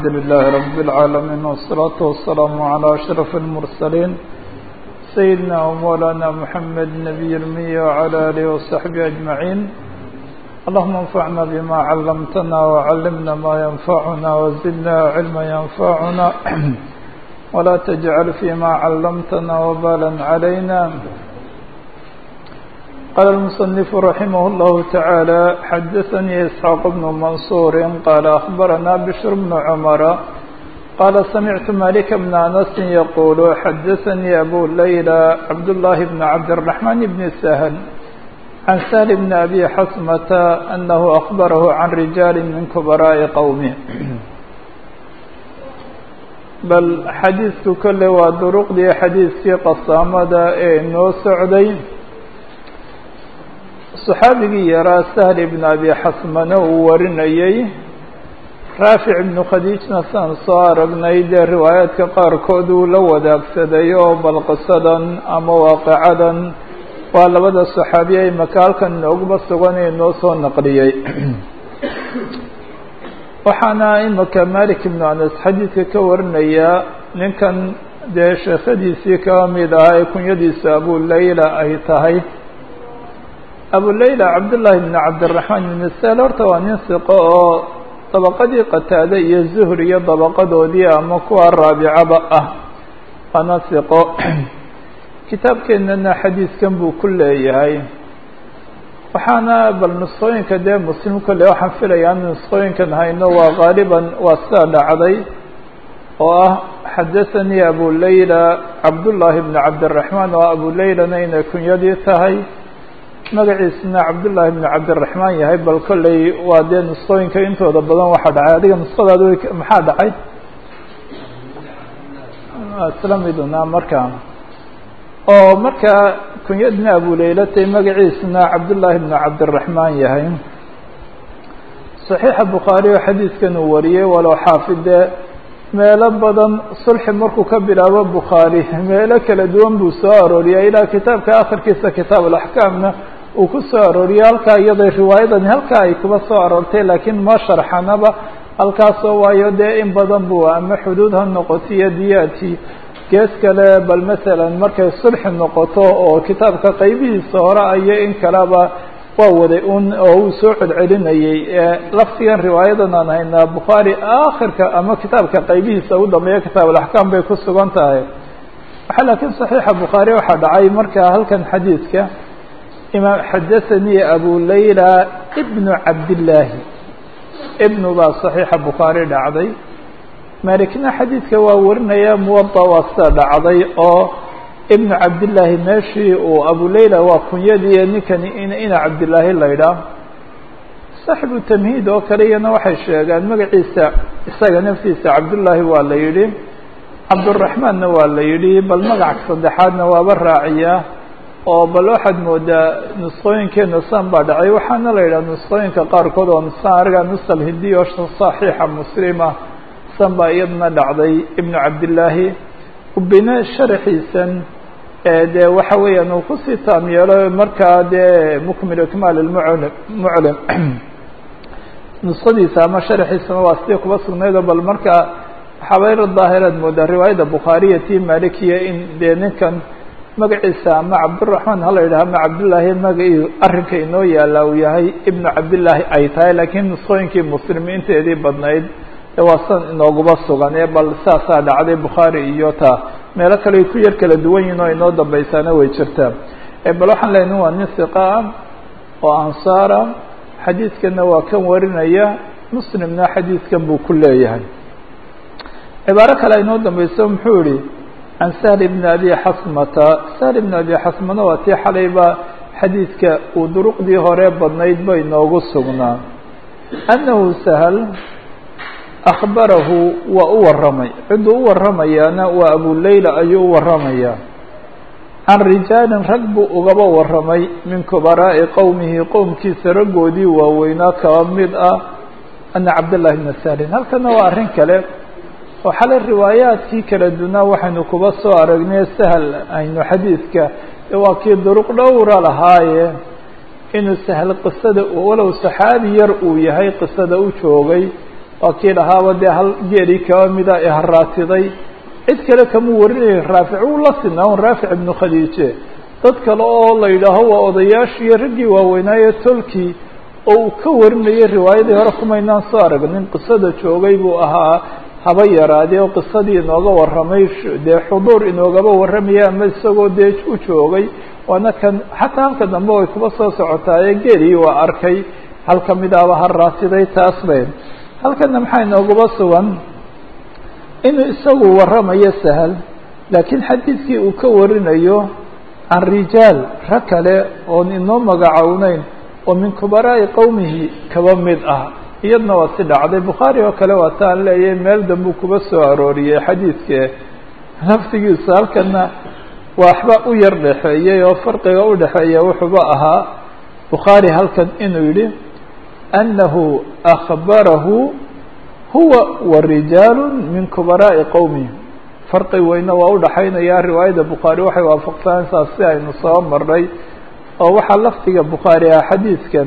الحمد لله رب العالمين والصلاة والسلام على أشرف المرسلين سيدنا ومولانا محمد نبي المية وعلى آله وصحبه أجمعين اللهم انفعنا بما علمتنا وعلمنا ما ينفعنا وزدنا علما ينفعنا ولا تجعل فيما علمتنا وبالا علينا قال المصنف رحمه الله تعالى حدثني إسحاق بن منصور قال أخبرنا بشر بن عمر قال سمعت مالك بن أنس يقول حدثني أبو ليلى عبد الله بن عبد الرحمن بن سهل عن سهل بن أبي حسمة أنه أخبره عن رجال من كبراء قومه bal xadiidku kolley waa duruqdii xadiidkii qasaamada ee inoo socday saxaabigii yaraa sahl ibn abi xasmane uu warinayey raafic ibnu khadiijna saan soo aragnay dee riwaayaadka qaarkood uu la wadaagsaday oo bal qisadan ama waaqicadan waa labada saxaabiye imaka halkan inooguma sugan ee inoo soo naqliyey waxaana imika malik ibnu anas xadiidka ka warinayaa ninkan dee sheekhadiisii kaba mid ahaa ee kunyadiisa abu layla ay tahay abu layla cabdullaahi bn cabdiraxmaan ibn sal horta waa nin siqo oo dabaqadii qataade iyo zuhr iyo dabaqadoodii ama kuwa raabicaba ah waana siqo kitaabkeennana xadiiskan buu ku leeyahay waxaana bal nusqooyinka dee muslim kolle waxaan filayaa in nusqooyinkan hayno waa qaaliban waa sidaa dhacday oo ah xadathanii abu layla cabdullaahi bn cabdiraxmaan oo abu laylana inay kunyadii tahay magaciisna cabdullaahi bn cabdiraxmaan yahay bal kolley waa dee nusqooyinka intooda badan waxaa dhacay adiga nusqadaad maxaa dhacay isla miduna marka oo markaa kunyadna abu laylatay magaciisna cabdullaahi bn cabdiraxmaan yahay saxiixa bukhaari oo xadiidkan uu wariyey walow xaafide meelo badan sulxi markuu ka bilaabo bukhaari meelo kala duwan buu soo arooriyay ilaa kitaabka akhirkiisa kitaab alaxkaamna uu ku soo arooriyay halkaa iyaday riwaayadani halkaa ay kuba soo aroortay laakiin ma sharxanaba halkaasoo waayo dee in badan buu ama xuduud ha noqoto iyo diyaadkii gees kale bal masalan markay sulxi noqoto oo kitaabka qaybihiisa hore ayo in kaleba waa waday un oo uu soo celcelinayey laftigan riwaayadan aan haynaa bukhaari aakhirka ama kitaabka qaybihiisa ugu dambeeya kitaab alaxkaam bay ku sugan tahay waxaa laakiin saxiixa bukhaari waxaa dhacay marka halkan xadiidka imaam xadathanii abu layla ibnu cabdillaahi ibnu baa saxiixa bukhaari dhacday malikna xadiidka waa warinaya muwada waa sida dhacday oo ibnu cabdillaahi meeshii uu abu layla waa kunyadii ninkani ina cabdillaahi laydhaah saaxibu tamhiid oo kale iyana waxay sheegaan magaciisa isaga naftiisa cabdullaahi waa la yidhi cabduraxmaanna waa la yidhi bal magac saddexaadna waaba raaciyaa oo bal waxaad moodaa nusqooyinkeena san baa dhacay waxaana la yidhaha nusqooyinka qaarkood oo san ariga nusal hindiya oo saxiixa muslima san baa iyadana dhacday ibnu cabdillaahi ubine sharaxiisan dee waxa weeyaan uu kusii taam yeelo markaa dee mukmil ikmaal lmuclim muclim nusqadiisa ama sharaxiisana waa sidii kuba sugnaydoo bal markaa xabayr daahiraad moodaa riwaayadda bukhaariya tii malikiya in dee ninkan magaciisa ama cabdiraxmaan hala yidhaha ama cabdillaahi magacii arrinka inoo yaala uu yahay ibnu cabdillaahi ay tahay laakiin nusqooyinkii muslimiinteedii badnayd waa san inooguba sugan ee bal saasaa dhacday bukhaari iyo taa meelo kale ay ku yar kala duwan yihin oo inoo dambaysaana way jirtaa bal waxaan leenahay waa nin siqa ah oo ansaara xadiidkana waa kan warinaya muslimna xadiidkan buu ku leeyahay cibaaro kale inoo dambayso muxuu yihi can sahl ibni abi xasmata sahl ibni abi xasmana waa tii xalayba xadiidka uu duruqdii hore badnayd ba inoogu sugnaa annahu sahl akhbarahu waa u warramay cidduu u warramayaana waa abu layla ayuu u warramayaa can rijaalin rag buu ugaba warramay min kubaraa'i qowmihi qowmkiisa raggoodii waaweynaa kaba mid ah ana cabdallahi bna sahlin halkana waa arrin kale oo xalay riwaayaadkii kala dunaa waxaynu kuba soo aragnay sahal aynu xadiidka waa kii duruq dhowra lahaaye inuu sahl qisada walow saxaabi yar uu yahay qisada u joogay waa kii dhahaaba dee hal geeli kaba mida ee haraatiday cid kale kamuu warinaya raafic uu la sinaa un raafic ibnu khadiije dad kale oo la yidhaaho waa odayaashiiyo raggii waaweynaaye tolkii oo uu ka warinayay riwaayadii hore kumaynaan soo arag nin qisada joogay buu ahaa haba yaraadee oo qisadii inooga warramay dee xuduur inoogaba warramaya ama isagoo dee u joogay waana kan xataa halka dambe way kuba soo socotaaye geelii waa arkay hal ka mid ahba ha raatiday taas bay halkana maxaa inooguba sugan inuu isagu warramayo sahal laakiin xadiidkii uu ka warinayo can rijaal rag kale oon inoo magacowneyn oo min kubaraa'i qowmihi kaba mid ah iyadna waa si dhacday bukhaari oo kale waa taan leeyahay meel dambuu kuba soo arooriyey xadiidke naftigiisa halkana waxba u yar dhexeeyey oo farqiga u dhexeeya wuxuuba ahaa bukhaari halkan inuu yidhi annahu akhbarahu huwa wa rijaalu min kubaraa'i qowmihi farqi weyne waa udhaxaynaya riwaayadda bukhaari waxay waafaqsanaysaa si aynu soo marnay oo waxaa lafdiga bukhaari ah xadiidkan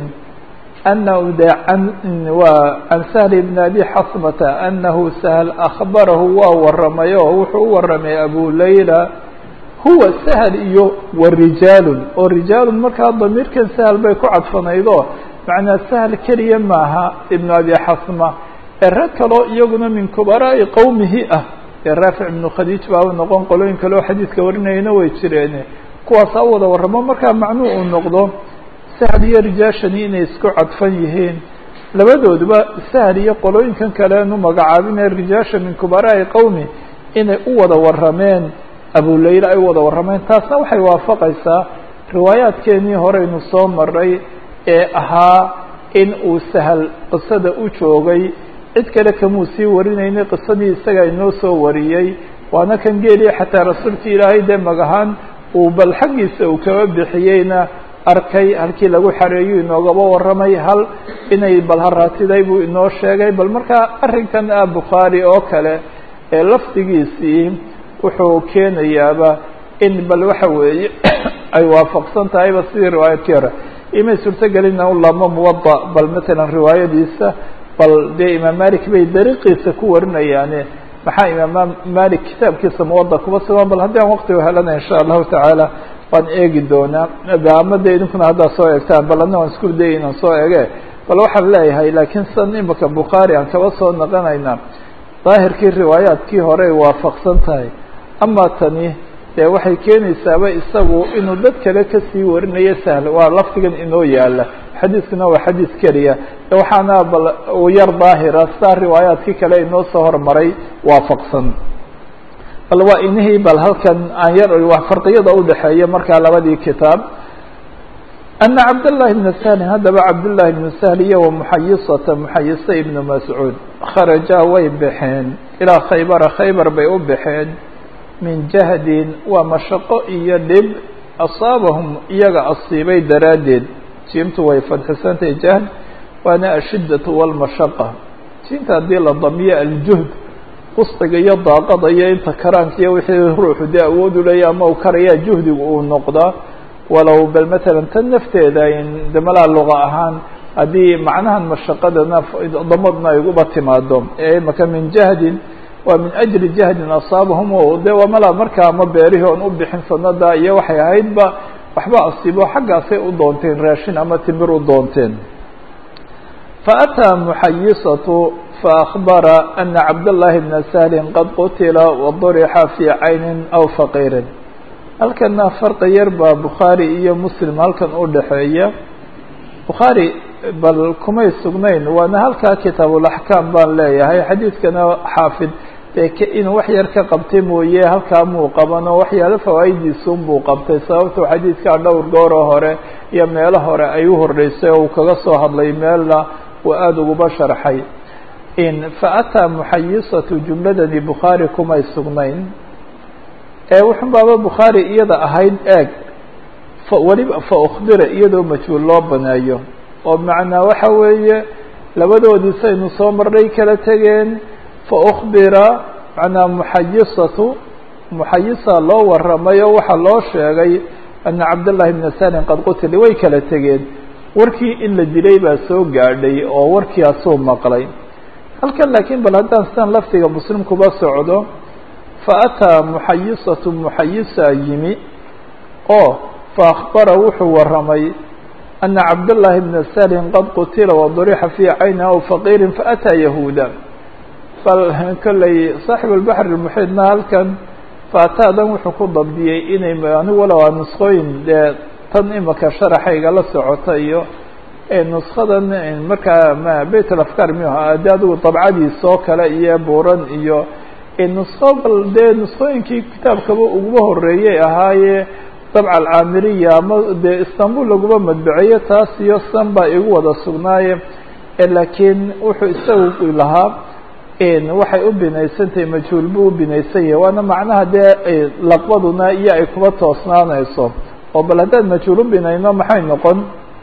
anahu de an waa can sahl bn abi xasmata anahu sahl akhbarahu waa waramay oo wuxuu u waramay abu layla huwa sahl iyo wa rijaalun oo rijaalun markaa damiirkan sahl bay ku cadfanaydo macnaa sahl keliya maaha ibnu abi xasma ee rag kaloo iyaguna min kubaraa'i qowmihi ah ee raafic ibnu khadiij baa noqon qolooyin kale oo xadiidka warinayana way jireen kuwaasa u wada warramo markaa macnuu uu noqdo sahl iyo rijaashani inay isku cadfan yihiin labadooduba sahl iyo qolooyinkan kaleenu magacaabinee rijaasha min kubaraa'i qowmi inay u wada warrameen abulayla ay u wada warrameen taasna waxay waafaqaysaa riwaayaadkeenii horeynu soo maray ee ahaa in uu sahal qisada u joogay cid kale kamuu sii warinaynay qisadii isaga inoo soo wariyey waana kan geeliya xataa rasuulka ilaahay dee magahaan uu bal xaggiisa uu kaba bixiyeyna arkay halkii lagu xareeyu inoogaba warramay hal inay bal haraatiday buu inoo sheegay bal markaa arrinkan ah bukhaari oo kale ee lafdigiisii wuxuu keenayaaba in bal waxa weeye ay waafaqsan tahayba sidii riwaayadkii hore imay suurtogelina u laamo muwada bal matalan riwaayadiisa bal dee imaam malik bay dariiqiisa ku warinayaane maxaa imaam malik kitaabkiisa muwada kuba sugan bal haddii aan waqtiga helana insha allahu tacaala waan eegi doonaa ama de idinkuna haddaad soo eegtaan bal adna waan isku dayay inaan soo ege bal waxaan leeyahay laakiin san imika bukhaari aan kaba soo naqanaynaa daahirkii riwaayaadkii hore ay waafaqsan tahay ama tani dee waxay keenaysaaba isagu inuu dad kale kasii warinayo sahl waa lafdigan inoo yaala xadiiskuna waa xadiis keliya waxaana bal u yar daahira saa riwaayaadkii kale inoo soo hormaray waafaqsan bal waa inihii bal halkan aan yar farqiyada udhexeeya markaa labadii kitaab ana cabdالlahi bna sahlin haddaba cabdالlahi bnu sahl iyo wamuxayisata muxayisa ibnu mascuud kharajaa way baxeen ilaa khaybara khaybar bay u baxeen min jahdin waa mashaqo iyo dhib asaabahum iyaga asiibay daraaddeed jiimtu way fadxisantahay jahd waana ashiddatu walmashaqa jiimta haddii la damiyo aljuhd wusqiga iyo daaqada iyo inta karaanka iyo wixii ruuxu dee awood u leeya ama uu karayaa juhdigu uu noqdaa walow bal matalan tan nafteeda de malaa luqa ahaan haddii macnahan mashaqadana damadna ay uguba timaado ee imaka min jahdin waa min ajli jahdin asaabahum o de waa malaa markaa ama beerihii oon u bixin sanada iyo waxay ahaydba waxba asiibo xaggaasay u doonteen raashin ama timir u doonteen faataa muxayisatu faakbara ana cabdالlahi bna sahlin qad qutila wadurixa fii caynin aw faqiirin halkana farqi yar baa bukhaari iyo muslim halkan u dhexeeya bukhaari bal kumay sugnayn waana halkaa kitaabulaxkaam baan leeyahay xadiidkana xaafid dee inuu wax yar ka qabtay mooye halkaa muu qaban oo waxyaalo fawaa'idiisun buu qabtay sababtuu xadiidkaa dhowr gooroo hore iyo meelo hore ay u horreysay oo uu kaga soo hadlay meelna uu aada uguba sharxay in faataa muxayisatu jumladani bukhaari kumay sugnayn ee wuxun baaba bukhaari iyada ahayd eeg weliba fa ukbira iyadoo majhuul loo baneeyo oo macnaa waxa weeye labadoodii saynu soo marnay kala tegeen fa ukbira macnaa muxayisatu muxayisa loo warramay oo waxaa loo sheegay ana cabdالlahi bna sahlin qad qutila way kala tegeen warkii in la dilay baa soo gaadhay oo warkiiasuu maqlay halkan laakiin bal haddaan sidan laftiga muslim kuba socdo faataa muxayisatu muxayisa yimi oo faakbara wuxuu waramay ana cabdالlahi bna salin qad qutila wadurixa fii cayni aw faqiirin faataa yahuuda bal kolley saaxib albaxr اmuxiidna halkan faataadan wuxuu ku dabdiyey inay anigu walow a nusqooyin dee tan imika sharaxayga la socota iyo nuskadan markaa m beyt alafkar miyuha de adigu dabcadiisa oo kale iyo buuran iyo nusko bal dee nuskooyinkii kitaabkaba uguba horeeyey ahaaye dabca alcaamiriya ama dee istanbul laguma madbaceeyo taas iyo san baa igu wada sugnaaye laakiin wuxuu isagu lahaa waxay u binaysantahay majhuul buu u binaysan yahay waana macnaha dee laqbaduna iyo ay kuba toosnaanayso oo bal haddaan majhuul u binayno maxay noqon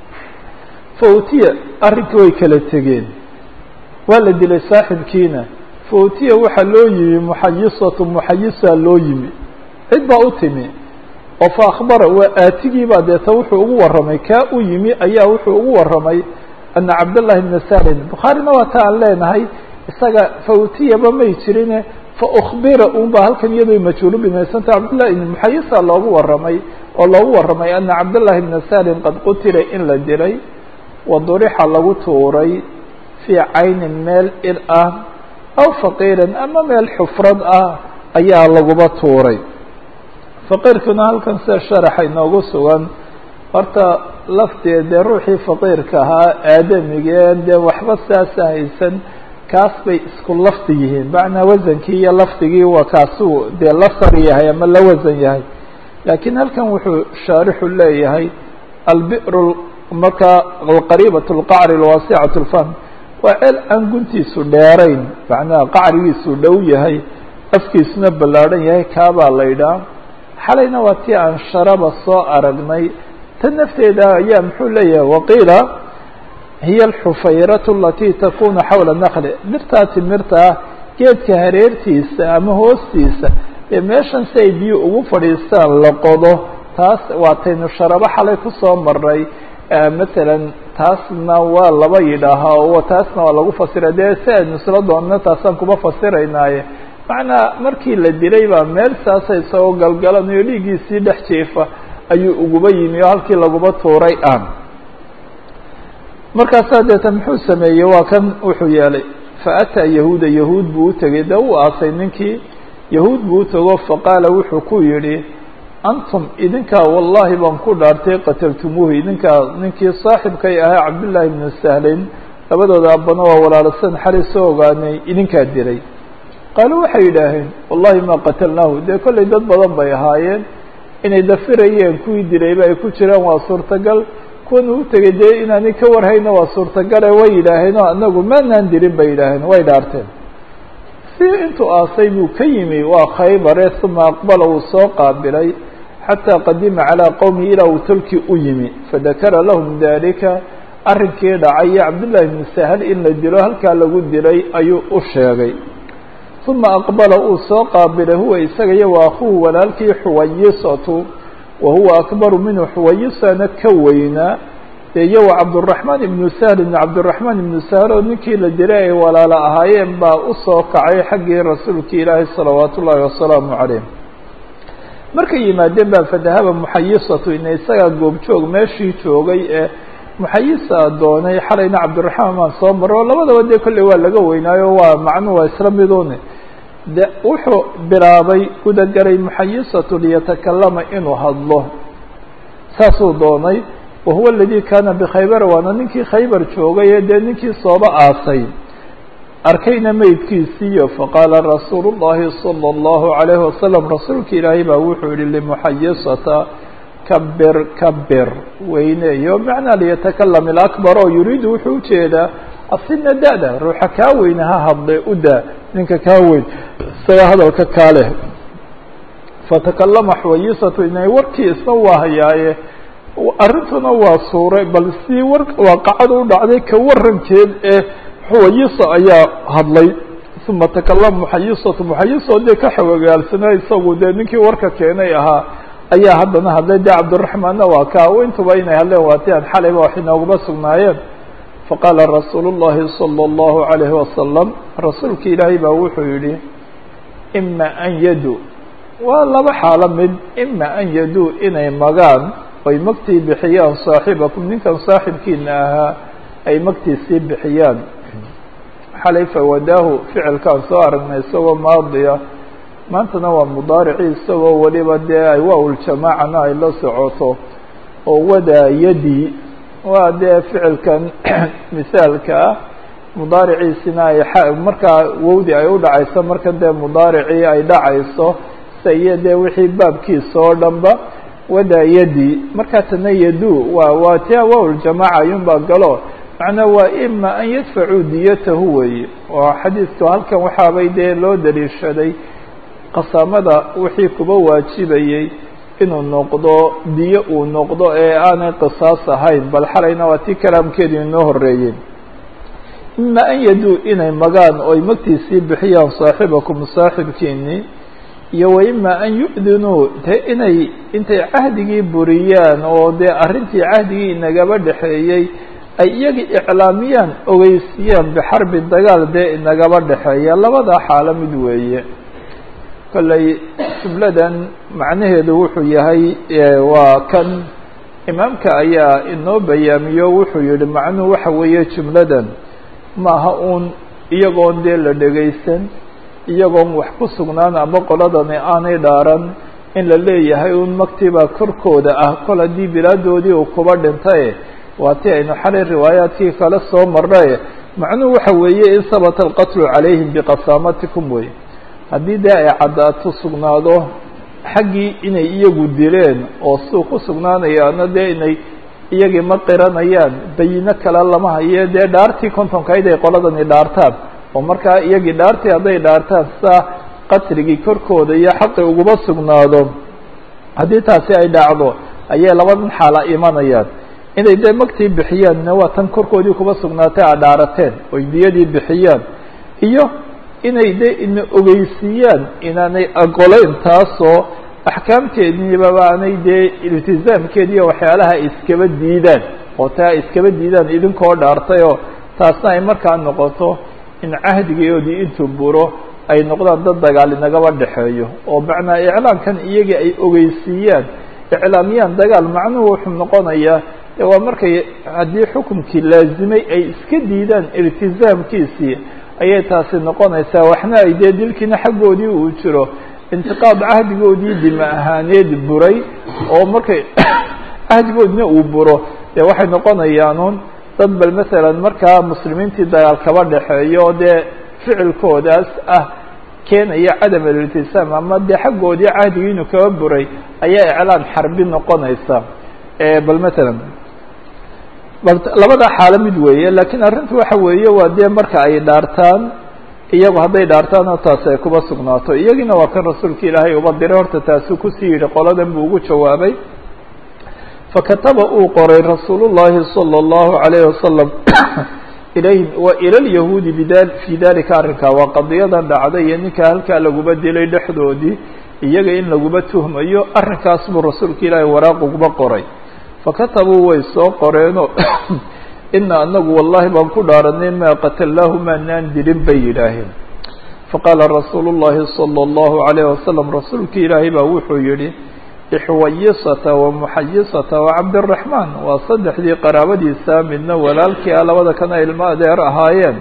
fautiya arrinkii way kala tegeen waa la dilay saaxibkiina fautiya waxaa loo yimi muxayisatu muxayisa loo yimi cid baa u timi oo fa akhbara waa aatigiibaa deeta wuxuu ugu warramay kaa u yimi ayaa wuxuu ugu warramay ana cabdallahi bna salin bukhaarina waa ta aan leenahay isaga fautiyaba may jirine fa ukbira un ba halkan iyadoo majhuulu binaysanta cabdillahi muxayisa loogu warramay oo loogu warramay ana cabdallahi bna salin qad qutila in la dilay wadurixa lagu tuuray fii caynin meel ir ah aw faqiirin ama meel xufrad ah ayaa laguba tuuray faqiirkuna halkan sida sharaxa inoogu sugan horta lafteed dee ruuxii faqiirka ahaa aadamigeen dee waxba saasa haysan kaas bay isku lafdi yihiin macnaa wasankii iyo lafdigii waa kaasuu dee la sar yahay ama la wasan yahay laakiin halkan wuxuu shaarixu leeyahay albir markaa alqariibat alqacri alwaasicat lfahm waa ceel aan guntiisu dheerayn macnaha qacrigiisu dhow yahay afkiisuna ballaadhan yahay kaabaa la ydhaha xalayna waa tii aan sharaba soo aragnay tan nafteeda ayaa muxuu leeyahay waqiila hiya alxufayratu alatii takunu xawla nakli dhirtaa timirta ah geedka hareertiisa ama hoostiisa ee meeshan si ay biyo ugu fadhiistaan la qodo taas waa taynu sharabo xalay kusoo maray matalan taasna waa laba yidhaahaa oo taasna waa lagu fasira dee si aynu isla doonno taasaan kuma fasiraynaaye macnaa markii la dilay baa meel saasa isagoo galgalanayo dhiiggiisii dhex jeefa ayuu uguba yimi oo halkii laguba tuuray aan markaasaa deeta muxuu sameeyey waa kan wuxuu yeelay faataa yahuuda yahuud buu utegey dee uu aasay ninkii yahuud buu utego faqaala wuxuu ku yidhi antum idinkaa wallahi baan ku dhaartay qataltumuuhu idinkaa ninkii saaxibkay ahaa cabdullaahi bnu sahlin labadooda abbana waa walaalasan xali soo ogaanay idinkaa dilay qaaluu waxay yidhaaheen wallahi maa qatalnaahu dee kollay dad badan bay ahaayeen inay dafirayeen kuwii dilayba ay ku jiraan waa suurtagal kuwan uu tegay dee inaanay ka warhayna waa suurtagale way yidhaaheenoo anagu maanaan dilin bay yidhaaheen way dhaarteen si intuu aasay buu ka yimi waa khaybare uma aqbala uu soo qaabilay xataa qadima calىa qowmihi ilaa uu tolkii u yimi fadakara lahum dalika arrinkii dhacay iyo cabdullahi bnu sahal in la dilo halkaa lagu dilay ayuu u sheegay uma aqbala uu soo qaabilay huwa isaga iyo wa akhuhu walaalkii xuwayisatu wa huwa akbaru minhu xuwayisana ka weynaa dee iyo wa cabduraxmaan ibnu sahl ibnu cabdiraxmaan ibnu sahl oo ninkii la dilay ay walaalo ahaayeen baa usoo kacay xaggii rasuulki ilaahi salawaat ullaahi wasalaamu calayh markay yimaadeen baa fadahaba muxayisatu ina isagaa goobjoog meeshii joogay ee muxayisa doonay xalayna cabdiraxmaan baan soo maro oo labadaba dee kolley waa laga weynaayo waa macnuhu waa isla midune de wuxuu bilaabay gudagalay muxayisatu liyatakalama inuu hadlo saasuu doonay wa huwa aladii kaana bikhaybara waana ninkii khaybar joogay ee dee ninkii sooba aasay arkayna meydkiisiiyo faqaala rasuulu llahi salى اllahu عalayhi wasalam rasuulka ilaahay baa wuxuu yihi limuxayisata kabir kabir weyneeyo macnaa liyatakalam ilakbar oo yuriidu wuxuu ujeedaa asina da-da ruuxa kaa weyne ha hadle u daa ninka kaa weyn isaga hadalka kaa leh fatakalama xuwayisatu inay warkii isna waa hayaaye arrintuna waa suuray bal si war waaqacada u dhacday ka warankeed ee xuwayisa ayaa hadlay uma takalama muxayisatu muxayiso dee ka xawagaalsanaa isagu dee ninkii warka keenay ahaa ayaa haddana hadlay dee cabdiraxmaanna waa kaa intuba inay hadleen waa ti aan xalayba wax inooguma sugnaayeen faqaala rasuulu الlahi salى الlahu عalayhi wasalam rasuulka ilaahay baa wuxuu yihi ima an yadu waa laba xaalo mid ima an yaduu inay magaan oy magtii bixiyaan saaxibakum ninkan saaxibkiina ahaa ay magtii sii bixiyaan xalay fawadaahu ficilkaan soo aragnay isagoo maadiya maantana waa mudaaricii isagoo weliba dee ay waawiljamaacana ay la socoto oo wadaa yadii waa dee ficilkan misaalka ah mudaariciisina ay markaa wowdi ay u dhacayso markan dee mudaaricii ay dhacayso sa iyo dee wixii baabkiisa oo dhanba wadaa yadii markaa tana yadu waa waa tia waawiljamaaca ayuunbaa galo macnaa waa ima an yadfacuu diyatahu weeye oo xadiidku halkan waxaabay dee loo daliishaday qasaamada wixii kuba waajibayey inuu noqdo diyo uu noqdo ee aanay qisaas ahayn bal xalayna waa tii kalaamkeedu inoo horeeyey ima an yaduu inay magaan oy magtiisii bixiyaan saaxibakum saaxibkiinii iyo wa ima an yu-dinuu dee inay intay cahdigii buriyaan oo dee arrintii cahdigii inagaba dhexeeyey ay iyagii iclaamiyaan ogeysiyaan bixarbi dagaal dee inagaba dhexeeya labada xaalo mid weeye kolley jumladan macnaheedu wuxuu yahay waa kan imaamka ayaa inoo bayaamiyo wuxuu yihi macnuhu waxa weeye jumladan maaha uun iyagoon dee la dhegaysan iyagoon wax ku sugnaan ama qoladani aanay dhaaran in la leeyahay un magtibaa korkooda ah kol haddii bilaadoodii uu kuba dhintaye waa ti aynu xalay riwaayaadkii kale soo marnaye macnuhu waxa weeye in sabata alqatlu calayhim biqasaamatikum wey haddii dee ay caddaato sugnaado xaggii inay iyagu dileen oo suu ku sugnaanayaana dee inay iyagii ma qiranayaan bayino kale lama haye dee dhaartii kontonkayd ay qoladani dhaartaan oo markaa iyagii dhaartii hadday dhaartaan saa qatligii korkooda iyo xaqi uguma sugnaado haddii taasi ay dhacdo ayay labadan xaala imanayaan inay dee magtii bixiyaanna waa tan korkoodii kuba sugnaatay a dhaarateen oy diyadii bixiyaan iyo inay de ina ogeysiiyaan inaanay aqolayn taasoo axkaamteediibaba aanay dee iltizaamkeediiyo waxyaalaha iskaba diidaan oo taa iskaba diidaan idinkoo dhaartayoo taasna ay markaa noqoto in cahdigoodii intuu buro ay noqdaan dad dagaal inagaba dhexeeyo oo macnaa iclaamkan iyagii ay ogeysiiyaan iclaamiyaan dagaal macnuhu wuxuu noqonayaa de waa markay haddii xukumkii laazimay ay iska diidaan iltizaamkiisii ayay taasi noqonaysaa waxna ay dee dilkiina xaggoodii uu jiro intiqaad cahdigoodii dima ahaaneed buray oo markay cahdigoodina uu buro dee waxay noqonayaanuun dad bal masalan markaa muslimiintii dagaal kaba dhexeeyo dee ficilkoodaas ah keenaya cadam aliltisaam ama dee xaggoodii cahdigii inuu kaba buray ayaa iclaan xarbi noqonaysa bal masalan bal labada xaalo mid weeye lakiin arrintu waxa weeye waa dee marka ay dhaartaan iyagu hadday dhaartaanoo taasi ay kuba sugnaato iyagiina waa kan rasuulka ilaahay uba diray horta taasuu kusii yidhi qoladan buu ugu jawaabay fakataba uu qoray rasuul llahi salى اllahu alayhi wasalam ilayhim wa ila lyahuudi bida fii dalika arrinkaa waa qadiyadan dhacday iyo ninka halkaa laguba dilay dhexdoodii iyaga in laguba tuhmayo arrinkaas buu rasuulka ilaahay waraaq uguba qoray fakatabuu way soo qoreenoo ina anagu wallahi baan ku dhaaranay maa qatalnaahu maanaan dilin bay yidhaaheen faqaala rasuulu llahi salى اllahu alayh wasalam rasuulka ilaahay baa wuxuu yihi ixwayisata wa muxayisata wa cabdiraxmaan waa saddexdii qaraabadiisa midna walaalkii ah labada kana ilmo adeer ahaayeen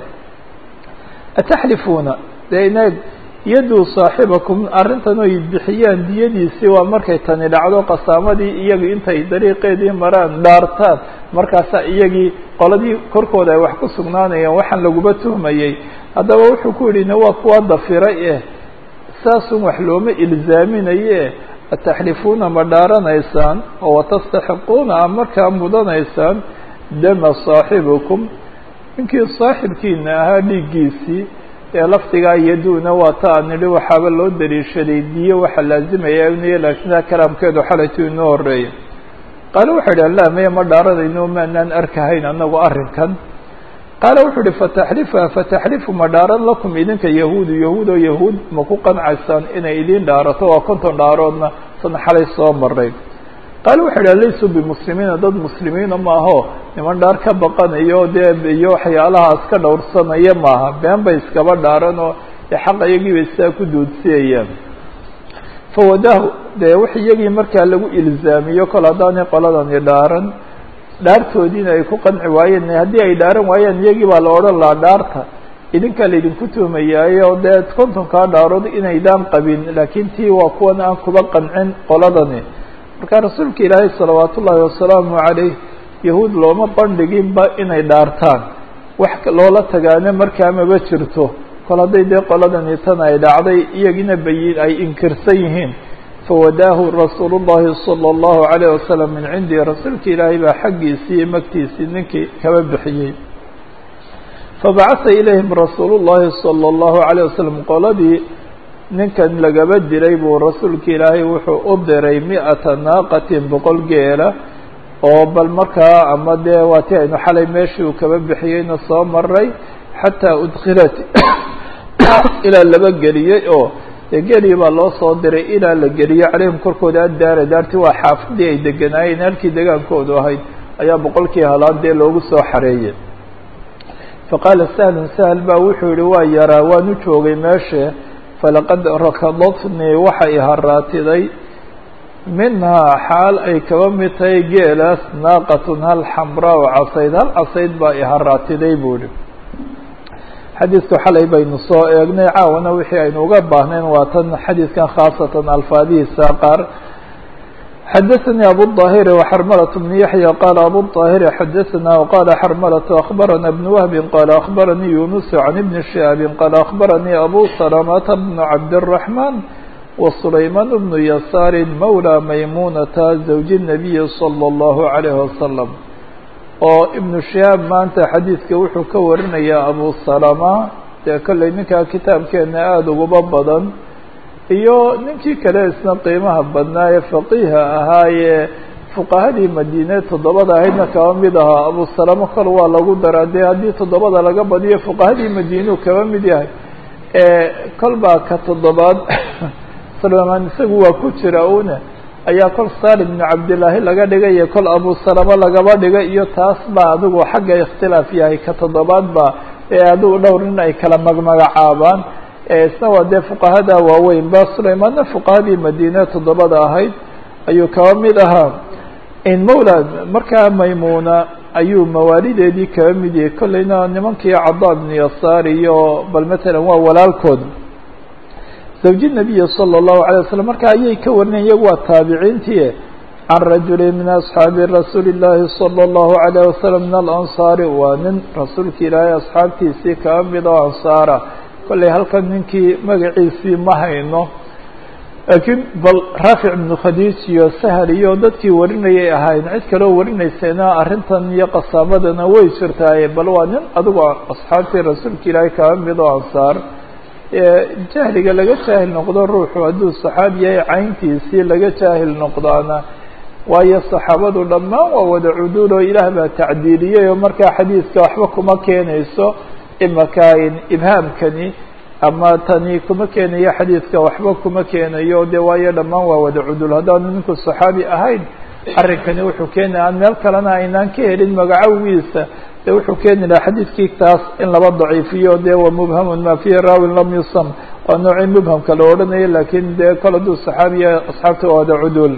ataxlifuuna dee inaeg yaduu saaxibakum arrintan oy bixiyaan diyadiisii waa markay tani dhacdo qasaamadii iyagii intay dariiqeedii maraan dhaartaan markaasaa iyagii qoladii korkooda ay wax ku sugnaanayeen waxaan laguba tuhmayey haddaba wuxuu ku yidhi waa kuwa dafiray eh saasun wax looma ilzaaminaye ataxlifuuna ma dhaaranaysaan oo watastaxiquuna a markaa mudanaysaan dama saaxibikum ninkii saaxibkiina ahaa dhiiggiisii ee lafdigaa yaduuna waa ta aan nidhi waxaaba loo daliishaday diyo waxaa laazimaya inay laakiin kalaamkeedu xalaytu inoo horeeya qaale wuxuu yidhi la maya ma dhaaranayno maanaan arkahayn anagu arrinkan qaale wuxuu yihi fataxlifa fataxlifu ma dhaaran lakum idinka yahuudu yahuud oo yahuud ma ku qancaysaan inay idin dhaarato waa konton dhaaroodna sana xalay soo maray qaale wuxuu idhaha laysuu bimuslimiina dad muslimiina maaho niman dhaar ka baqanayo dee iyo waxyaalahaas ka dhowrsanaya maaha been bay iskaba dhaaran oo dee xaq iyagii bay sidaa ku duudsiyayaan fawadaahu dee wix iyagii markaa lagu ilzaamiyo kol haddaanay qoladani dhaaran dhaartoodiina ay ku qanci waayeen haddii ay dhaaran waayeen iyagii baa la odhan lahaa dhaarta idinkaa laydinku tuhmayaayo dee kontonkaa dhaarood inaydaan qabin laakiin tii waa kuwan aan kuba qancin qoladani marka rasuulka ilaahay salawaat ullaahi wasalaamu calayh yahuud looma bandhiginba inay dhaartaan wax loola tagaana markaa maba jirto kol hadday dee qoladani tan ay dhacday iyagina bayin ay inkirsan yihiin fawadaahu rasuulu llahi sala allahu calayh wasalam min cindi rasuulka ilaahay baa xaggiisii iyo magtiisii ninkii kaba bixiyey fabacasa ilayhim rasuulu llahi sala allahu calayh wasalam qoladii ninkan lagaba diray buu rasuulka ilaahay wuxuu u diray mi-ata naaqatin boqol geela oo bal markaa ama dee waa ti aynu xalay meeshii uu kaba bixiyeyna soo maray xataa udkilat ilaa laba geliyey oo dee geelii baa loo soo diray ilaa la geliyey calayhim korkooda addaara daarti waa xaafadii ay deganaayeen halkii degaankoodu ahayd ayaa boqolkii halaan dee loogu soo xareeyey faqaala sahlun sahl baa wuxuu yihi waa yaraa waanu joogay meeshe falaqad rakadatnii waxa i haraatiday minhaa xaal ay kaba mid tahay geelaas naaqatun hal xamraa o casayd hal casayd baa i haraatiday buu ihi xadiidku xalay baynu soo eegnay caawana wixii aynu uga baahnayn waa tan xadiidkan khaasatan alfaadihiisa qaar xadaثnي abu الطاhir وxrmlة بن yaحyى qال abu الطاhir xadaثna وqال xrmlة أخbarana بن وهb qال أخbarnii يuنس عن بن شهاب qال أخbarnii abu سلمة بن cabdالرحمن وسlayman بن يسار mولى maymunata زوج النaبي صلى الله عليه وسلم oo iبن شهاab maanta xadiidka wuxuu ka warinayaa abu سلمة dee kolley ninkaa kitaabkeena aada uguba badan iyo ninkii kale isna qiimaha badnaa ee faqiiha ahaayee fuqahadii madiine toddobada ahaydna kaba mid ahaa abu salamo kol waa lagu daraa dee haddii toddobada laga badiyo fuqahadii madiinuu kaba mid yahay kol baa ka toddobaad salmaan isagu waa ku jira una ayaa kol salim bnu cabdillaahi laga dhigay iyo kol abu salamo lagaba dhigay iyo taas baa adigu xagga ikhtilaaf yahay ka toddobaad baa ee adigu dhowr nin ay kala magmagacaabaan isna waa dee fuqahada waaweyn ba sulaymaanna fuqahadii madiine toddobada ahayd ayuu kaba mid ahaa mawla markaa maymuna ayuu mawaalideedii kaba mid yahay kolleyna nimankii cada bnu yasaar iyo bal matalan waa walaalkood zawji nabiyi sala allahu alay wasalam marka ayay ka warinayen iyagu waa taabiciintii can rajuli min asxaabi rasuuli llaahi sala allahu alayh wasalam min alansaari waa nin rasuulka ilaahay asxaabtiisii kaba mid oo ansaara kolley halkan ninkii magaciisii ma hayno laakiin bal raafic ibnu khadiij iyo sahal iyo dadkii warinayay ahayn cid kaloo warinaysayna arrintan iyo qasaamadana way jirtaaye bal waa nin adigu asxaabtii rasuulka ilaahay kaba mid oo ansaar jahliga laga jaahil noqdo ruuxu hadduu saxaabi yahay cayntiisii laga jaahil noqdaana waayo saxaabadu dhammaan waa wada cuduul oo ilaah baa tacdiiliyey oo markaa xadiiska waxba kuma keenayso imaka ibhaamkani ama tani kuma keenayo xadiidka waxba kuma keenayo de waayo dhammaan waa wada cudul haddaanu ninku saxaabi ahayn arrinkani wuxuu keenaya aan meel kalena aynaan ka helin magacawigiisa de wuxuu keeni lahaa xadiidkii taas in laba daciifiyo de wa mubhamun ma fihi raawin lam yusam waa noocii mubhamka la odhanayo lakin de kol hadduu saxaabiya asxaabta waa wada cudul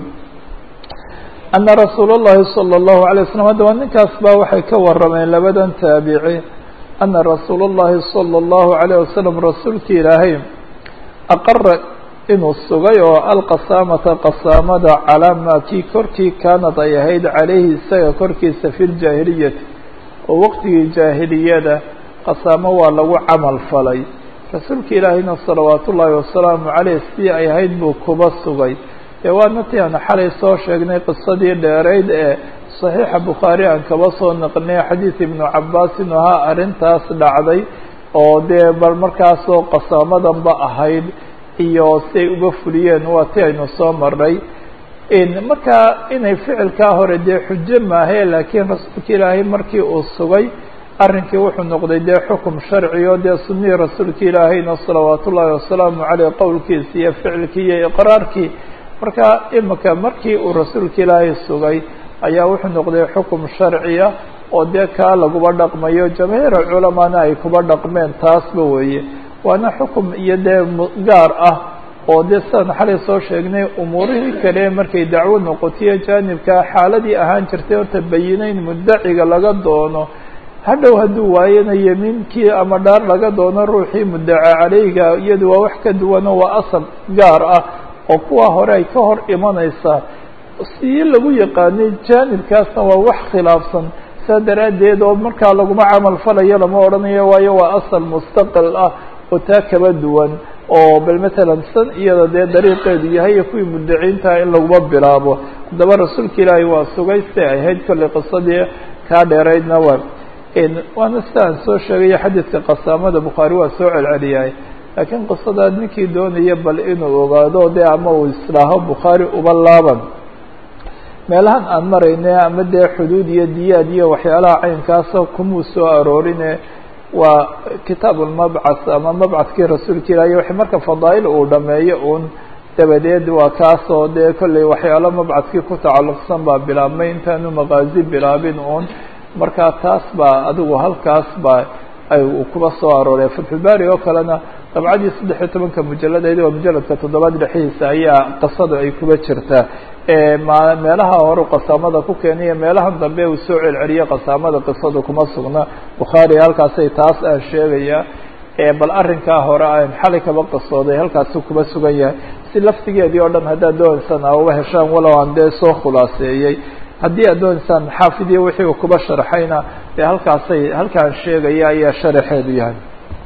ana rasuul اllahi salى الlahu alay waslam haddaba ninkaas ba waxay ka warameen labadan taabici ana rasuul اllahi salى الlahu عalيه wasalam rasuulki ilaahay aqara inuu sugay oo alqasaamata qasaamada calaa maa kii korkii kaanad ay ahayd calayhi isaga korkiisa fi ljaahiliyati oo waqtigii jaahiliyada qasaamo waa lagu camal falay rasuulka ilaahayna salawaat ullaahi wasalaamu caleyh sidii ay ahayd buu kuba sugay dee waana ti aan xalay soo sheegnay qisadii dheerayd ee saxiixa bukhaari aan kaba soo naqnay xadiid ibnu cabaas inuu ahaa arrintaas dhacday oo dee bal markaasoo qasaamadanba ahayd iyo siay uga fuliyeen waa ti aynu soo maray markaa inay ficilkaa hore dee xujo maahe laakiin rasuulka ilaahay markii uu sugay arrinkii wuxuu noqday dee xukum sharci oo dee sunihii rasuulka ilaahayna salawaat ullaahi wasalaamu caleyh qowlkiisi iyo ficilkii iyo iqraarkii marka imika markii uu rasuulka ilaahay sugay ayaa wuxuu noqday xukum sharciya oo dee kaa laguba dhaqmayo jamaahiir culamaana ay kuba dhaqmeen taasba weeye waana xukum iyo dee gaar ah oo dee sidaan xalay soo sheegnay umuurihii kale markay dacwo noqotiyo jaanibkaa xaaladii ahaan jirtay horta bayinayn muddaciga laga doono hadhow hadduu waayana yemiinkii ama dhaar laga doono ruuxii muddaca caleyga iyadu waa wax ka duwano waa asal gaar ah oo kuwa hore ay ka hor imanaysaa sii lagu yaqaanay jaanibkaasna waa wax khilaafsan saa daraaddeed oo markaa laguma camal falayo lama odhanayo waayo waa asal mustaqil ah oo taa kaba duwan oo bal matalan san iyada dee dariiqeedu yahay iyo kuwii muddaciintaha in laguma bilaabo haddaba rasuulka ilaahay waa sugay siday ahayd kollay qisadii kaa dheeraydna waa waana sida aan soo sheegayo xadiidka qasaamada bukhaari waa soo celceliyahay laakiin qisadaad ninkii doonaya bal inuu ogaado dee ama uu islaaho bukhaari uba laaban meelahan aan marayne ama dee xuduud iyo diyaad iyo waxyaalaha caynkaasa kumuu soo aroorine waa kitaab ulmabcas ama mabcaskii rasuulka ilaahay wax marka fadaa'il uu dhameeyo uun dabadeed waa kaasoo dee kollay waxyaalo mabcaskii ku tacalluqsan baa bilaabmay intaanu maqaazi bilaabin uun marka taas baa adigu halkaas baa ay kuba soo arooray fatxulbaari oo kalena dabcadii saddex iyo tobanka mujalladeed waa mujalladka toddobaad dhexdiisa ayaa qisada ay kuba jirtaa meelaha horu qasaamada ku keeniyo meelahan dambe uu soo celceliye qasaamada qisadu kuma sugna bukhaari halkaasay taas aan sheegaya bal arrinkaa hore aan xalay kaba qisooday halkaasu kuba sugan yahay si laftigeedii oo dhan haddaad doonaysaan a uba heshaan walow aan dee soo khulaaseeyey haddii aad doonaysaan xaafidiya wixii uu kuba sharxayna dee halkaasay halkaan sheegaya ayaa sharaxeedu yahay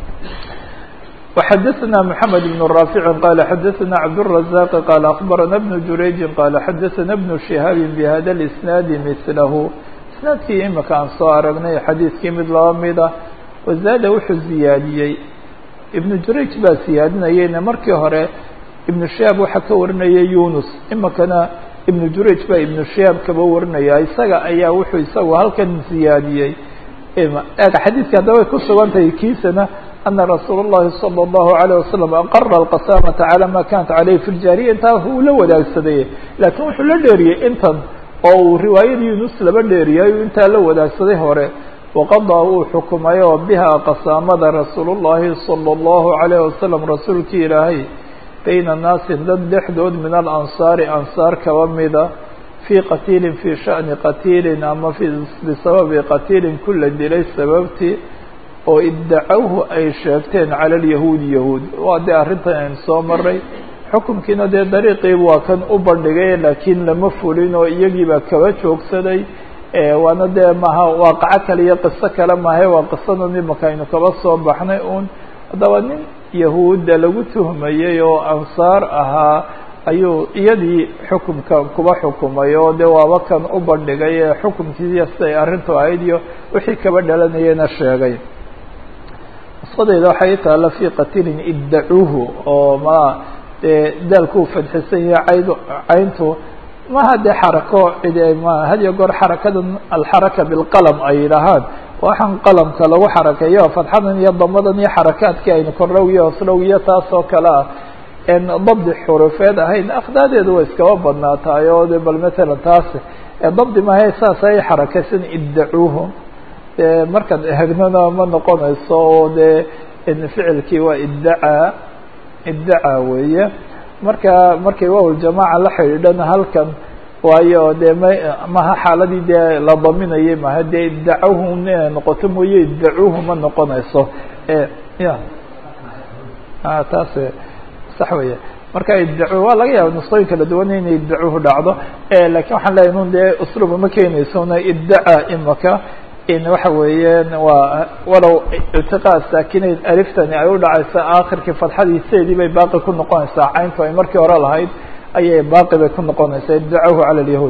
وxdثna محمد بن رافع qال xdثna عبدالرزاق qال أخبرنا بن جurayج qال xdثna بن شهاaب بhda الإسناaد مثله isناadkii imika aan soo aragnay xadiiskii mid laba mida وزاada wuxuu ziyaadiyey iبن jurayج baa siyaadinayeyna markii hore iبن شهاaب waxaa ka warinaya يunus imikana iبن jurayج baa iبن شهاaب kaba warinaya isaga ayaa wuxuu isagu halkan ziyaadiyey xadiidka haddaba way ku sugan tahay kiisana أن رsuuل اللhi صلى الله عليه وسلم أقر القسامة على ma kanت عalيه في الجاaرية intaa uu la wadaagsaday lakin wuxuu la dheeriyey intan oo uu riwaayadii yunus laba dheeriyay intaa la wadaagsaday hore وqaضىa uu xukumay oo biha qasaamada rasuul الlahi صلى الله عليه وسلم rasuulkii ilaahay bayna naasi dad dhexdood min الأنصاaر أنصاar kaba mida في qatiili في شhأنi qatiili ama bisababi qatiili kula dilay sababtii oo iddacawhu ay sheegteen cala alyahuudi yahuud waa dee arrintan aynu soo maray xukunkiina dee dariiqiiba waa kan u bandhigay laakiin lama fulin oo iyagiibaa kaba joogsaday waana dee maha waaqaco kale iyo qiso kale mahe waa qisadan imaka aynu kaba soo baxnay uun haddaba nin yahuudda lagu tuhmayey oo ansaar ahaa ayuu iyadii xukumka kuba xukumay oo dee waaba kan u bandhigay ee xukumkiiya siday arrintu ahayd iyo wixii kaba dhalanayena sheegay nusqadeyda waxay taalla fii qatilin iddacuuhu oo ma dee daalku u fadxisan yahay cayd cayntu maha dee xarako cid ma had iyo goor xarakadan alxaraka bilqalam ay yidhaahaan waxaan qalamka lagu xarakeeyo fadxadan iyo damadan iyo xarakaadkii aynu kordhow iyo hoosdhow iyo taas oo kale ah en dabdi xurufeed ahayn akhdaadeedu way iskaba badnaataay oo de bal matalan taas dabdi mahe saas ay xarakaysan iddacuuhu dee markaad ehegnona ma noqonayso oo dee ficilkii waa iddacaa iddacaa weeye marka markay waawaljamaaca la xidhiidhana halkan waayo dee ma maha xaaladii dee la daminayay maha dee iddacahu inay noqoto mooye iddacuuhu ma noqonayso ya taas sax weeye marka iddacu waa laga yaaba nusqooyin kala duwan inay iddacuuhu dhacdo lakin waxaan leeyahy nun dee usluuba ma keenaysona iddacaa imaka waxa weeyaan waa walow iltiqaa saakinayn aliftani ay u dhacaysa akhirkii fadxadiiseedii bay baaqi ku noqonaysaa cayntu ay markii hore lahayd ayay baaqi bay ku noqonaysaa iddacahu calى الyahuud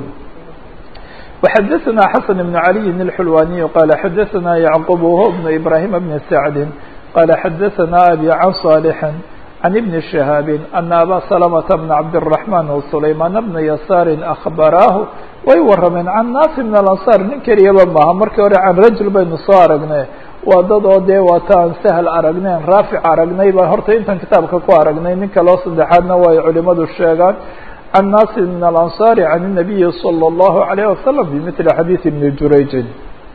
وxadaثna xasan بن عaliyi الxulwaniي qala xadaثna yعqub wh بن ibrahim بn sacdi qala xadaثna abi can صاlحi عن بن شهاaب أن abا سلمة بن عبدالرحمن وسليمان بن يسار أخبراه way warameen can naasi min alansaar nin keliyaba maaha markii hore can rajul baynu soo aragnay waa dad oo dee waata aan sahal aragneen raafic aragnay baa horta intan kitaabka ku aragnay nin kaloo saddexaadna way culimadu sheegaan can naasi min alansaari can الnabiyi salى اllahu عalayه wasalam bimili xadiidi ibni jurayjin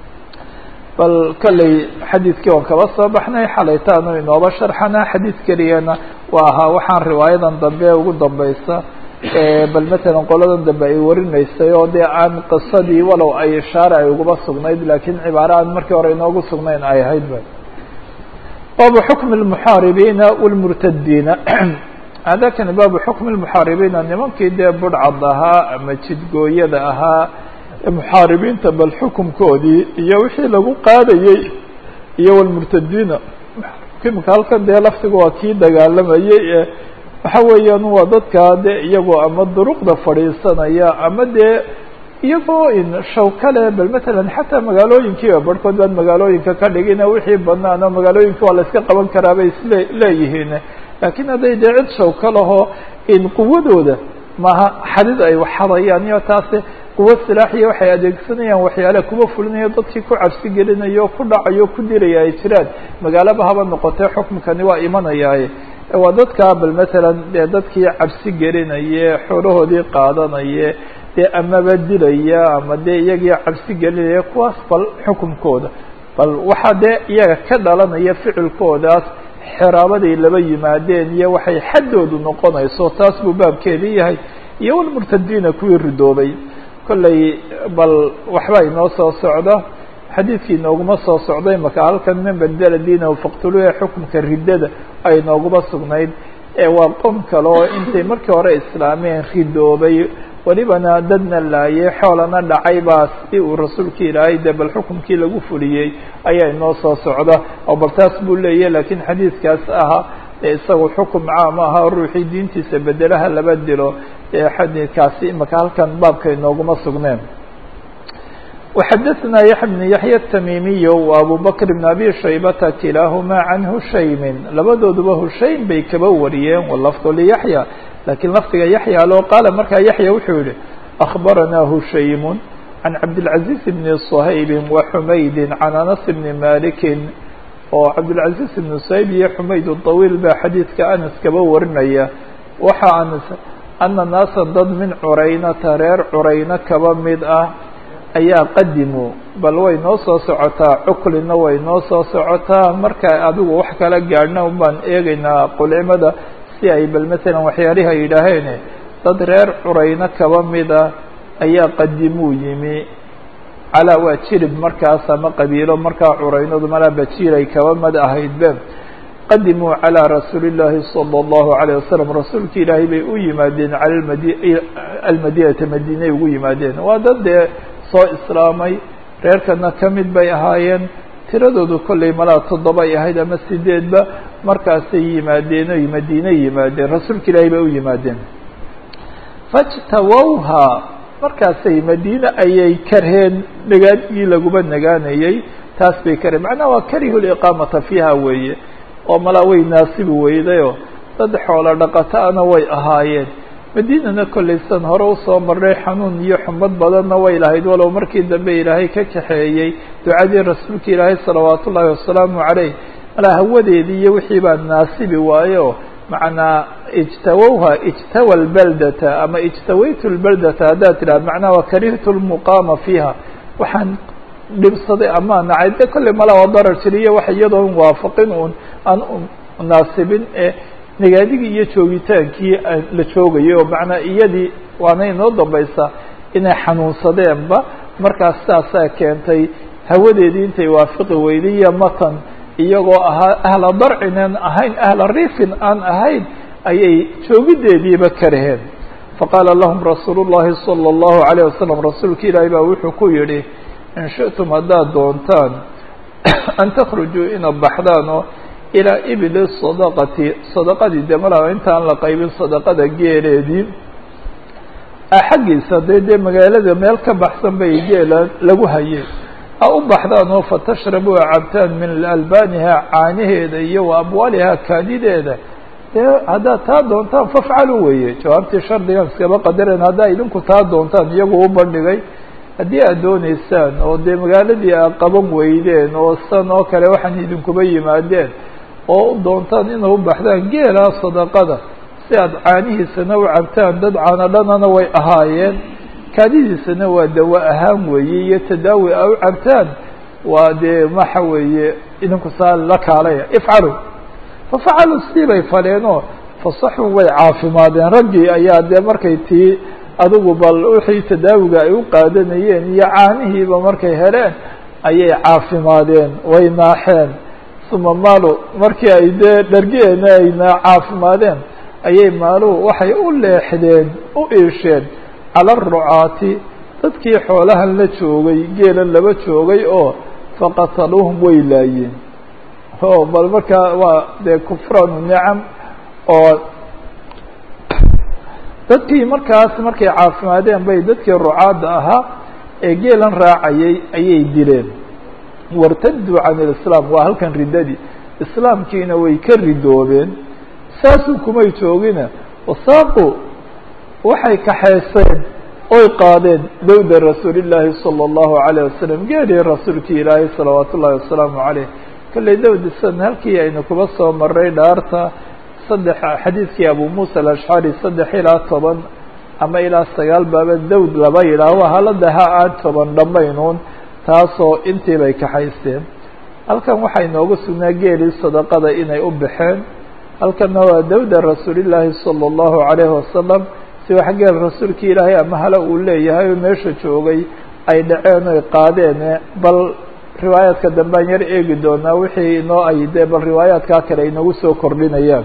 bal kolley xadiidkii waan kaba soo baxnay xalaytaanu inooba sharxana xadiid keliyana waa ahaa waxaan riwaayadan dambe ugu dambeysa bal matalan qoladan dambe ay warinaysay oo dee aan qisadii walow ay ishaare ay uguba sugnayd laakiin cibaare aan markii hore inoogu sugnayn ay ahayd ba baabu xukmi اlmuxaaribiina wاlmurtadiina hadakani baabu xukmi اlmuxaaribiina nimankii dee budhcad ahaa ama jidgooyada ahaa muxaaribiinta bal xukumkoodii iyo wixii lagu qaadayey iyo wlmurtadiina imika halkan dee laftiga waa kii dagaalamayey ee waxa weeyaan waa dadkaa dee iyagoo ama duruqda fadhiisanaya ama dee iyagoo in shawkale bal matalan xataa magaalooyinkiiba barhkood baan magaalooyinka ka dhigina wixii banaan oo magaalooyinka waa la iska qaban karaa bay isle leeyihiin laakiin hadday dee cid shawka lahoo in quwadooda maaha xadid ay waxadayaan iyo taasi quwa silaaxiya waxay adeegsanayaan waxyaale kuma fulinayo dadkii ku cabsi gelinayo ku dhacayo ku diraya ay jiraan magaalaba haba noqotee xukmkani waa imanayaaye waa dadkaa bal matalan dee dadkii cabsi gelinaye xoolahoodii qaadanaye dee amaba dilaya ama dee iyagii cabsi gelinaya kuwaas bal xukumkooda bal waxaa dee iyaga ka dhalanaya ficilkoodaas xiraabaday laba yimaadeen iyo waxay xaddoodu noqonayso taas buu baabkeedii yahay iyo walmurtadiina kuwii ridoobay kolley bal waxba inoo soo socda xadiidkii inooguma soo socday maka halkan man bedela diinahu faqtuluuha xukumka riddada ay inooguma sugnayd ee waa qom kale oo intay markii hore islaameen ridoobay welibana dadna laayay xoolana dhacay baa si uu rasuulki ilaahay dee bal xukumkii lagu fuliyey ayaa inoo soo socda oo bal taas buu leeyahy laakiin xadiidkaas ahaa ee isagu xukum caam aha ruuxii diintiisa bedelaha laba dilo ee xadiidkaasi imaka halkan baabka inooguma sugneen وxadثna yaحya بن yaحyى التmimiy وabu bkr بن abi shaybata kilaaهma can hushaymi labadooduba hushaym bay kaba wariyeen wlafظ liyaحyى lakiin lafdiga yaحya loo qaala markaa yaحya wuxuu yihi أخbarana hushaym can cabdالعaزيز بn صhayb وxumaydi can anas بn maliki oo cabdالعaزيز بn صhayb iyo xumayd الطawiil baa xadiidka anas kaba warinaya waxa anas ana naasa dad min curaynata reer curayno kaba mid ah ayaa qadimu bal way noo soo socotaa cuklina way noo soo socotaa marka adigu wax kala gaadhna baan eegaynaa qulcimada si ay bal matalan waxyaalihi ay yidhaaheen dad reer curayno kaba mida ayaa qadimuu yimi calaa waa jirib markaas ama qabiilo markaa curaynadu malaa bajiiray kaba mid ahaydbe qadimuu calىa rasuuli الlahi salى الlahu عalيه wasalam rasuulki ilaahay bay u yimaadeen cala mad almadinata madiinay ugu yimaadeen waa dad dee soo islaamay reerkana ka mid bay ahaayeen tiradoodu kollay malaa toddobay ahayd ama sideedba markaasay yimaadeen oy madiine yimaadeen rasuulka ilaahay bay u yimaadeen fajtawowha markaasay madiine ayay karheen nagaadgii laguma nagaanayey taas bay karheen macnaha waa karihu liqaamata fiiha weeye oo malaa way naasibi weydayoo dad xoolo dhaqataana way ahaayeen madiinana kollaysan hore usoo marnay xanuun iyo xumad badanna way lahayd walow markii dambe ilaahay ka kaxeeyey ducadii rasuulka ilaahay salawaat ullaahi wasalaamu caleyh malaa hawadeedii iyo wixii baa naasibi waayo macnaa ijtawowha ijtawa lbeldata ama ijtawaytu lbeldata haddaad tidhahda macnaha waa karihtu lmuqaama fiiha waxaan dhibsaday ama nacay de kolley malaa waa darar jiriyo wax iyadoon waafaqin un aan naasibin ee nagaadigii iyo joogitaankii la joogayay oo macnaa iyadii waana inoo dambaysaa inay xanuunsadeenba markaas saasaa keentay hawadeedii intay waafiqi weyday iyo matan iyagoo ahaa ahla darcinan ahayn ahla rifin aan ahayn ayay joogideediiba karaheen faqaala lahum rasuulu llahi salى اllahu عalيه wasalam rasuulka ilaahi baa wuxuu ku yidhi in shiئtum haddaad doontaan an takhrujuu inaad baxdaan oo ilaa ibili sadaqati sadaqadii de malaa intaan la qaybin sadaqada geeleedii xaggiisa dee dee magaalada meel ka baxsan bay geela lagu hayeen ha u baxdaan oo fatashrabu a cabtaan min albaaniha caanaheeda iyo wa abwaaliha kaadideeda dee haddaad taa doontaan fafcalu weeye jawaabtii shardigan iskaba qadareen haddaa idinku taa doontaan iyagu u bandhigay haddii aad dooneysaan oo dee magaaladii aad qaban weydeen oo san oo kale waxaan idinkuba yimaadeen oo u doontaan inay u baxdaan geela sadaqada si si aad caanihiisana u cabtaan dad caano dhanana way ahaayeen kaadidiisana waa dawo ahaan weeye iyo tadaawi a u cabtaan waa dee waxa weeye idinku saa la kaalaya ifcalu fafacaluu sidii bay faleenoo fasaxuu way caafimaadeen raggii ayaa dee markay tii adigu bal wixii tadaawiga ay u qaadanayeen iyo caanihiiba markay heleen ayay caafimaadeen way naaxeen uma maalu markii ay dee dhargeena ayna caafimaadeen ayay maaluhu waxay u leexdeen u iisheen cala arucaati dadkii xoolahan la joogay geelan laba joogay oo faqataluuhum way laayeen o bal markaa waa dee kufraanu nicam oo dadkii markaas markay caafimaadeen bay dadkii rucaadda ahaa ee geelan raacayay ayay dileen wartaduu can ilislaam waa halkan riddadii islaamkiina way ka ridoobeen saasuu kumay joogina wasaaqu waxay kaxayseen oy qaadeen dawda rasuulillaahi sala allahu calayh wasalam geelii rasuulkii ilaahay salawaatu ullahi wasalaamu caleyh kolley dawdisan halkii aynu kuba soo maray dhaarta saddex xadiidkii abu muusa alashcari saddex ilaa toban ama ilaa sagaal baaba dawd laba yidhaaho haladaha aan toban dhammaynuun taasoo intii bay kaxaysteen halkan waxaa inoogu sugnaa geelii sadaqada inay u baxeen halkanna waa dawda rasuulillaahi sala allahu calayhi wasalam si wax geel rasuulkii ilaahay ama hala uu leeyahay oo meesha joogay ay dhaceen oy qaadeen bal riwaayaadka dambaan yar eegi doonaa wixii inoo ay dee bal riwaayaadkaa kale inagu soo kordhinayaan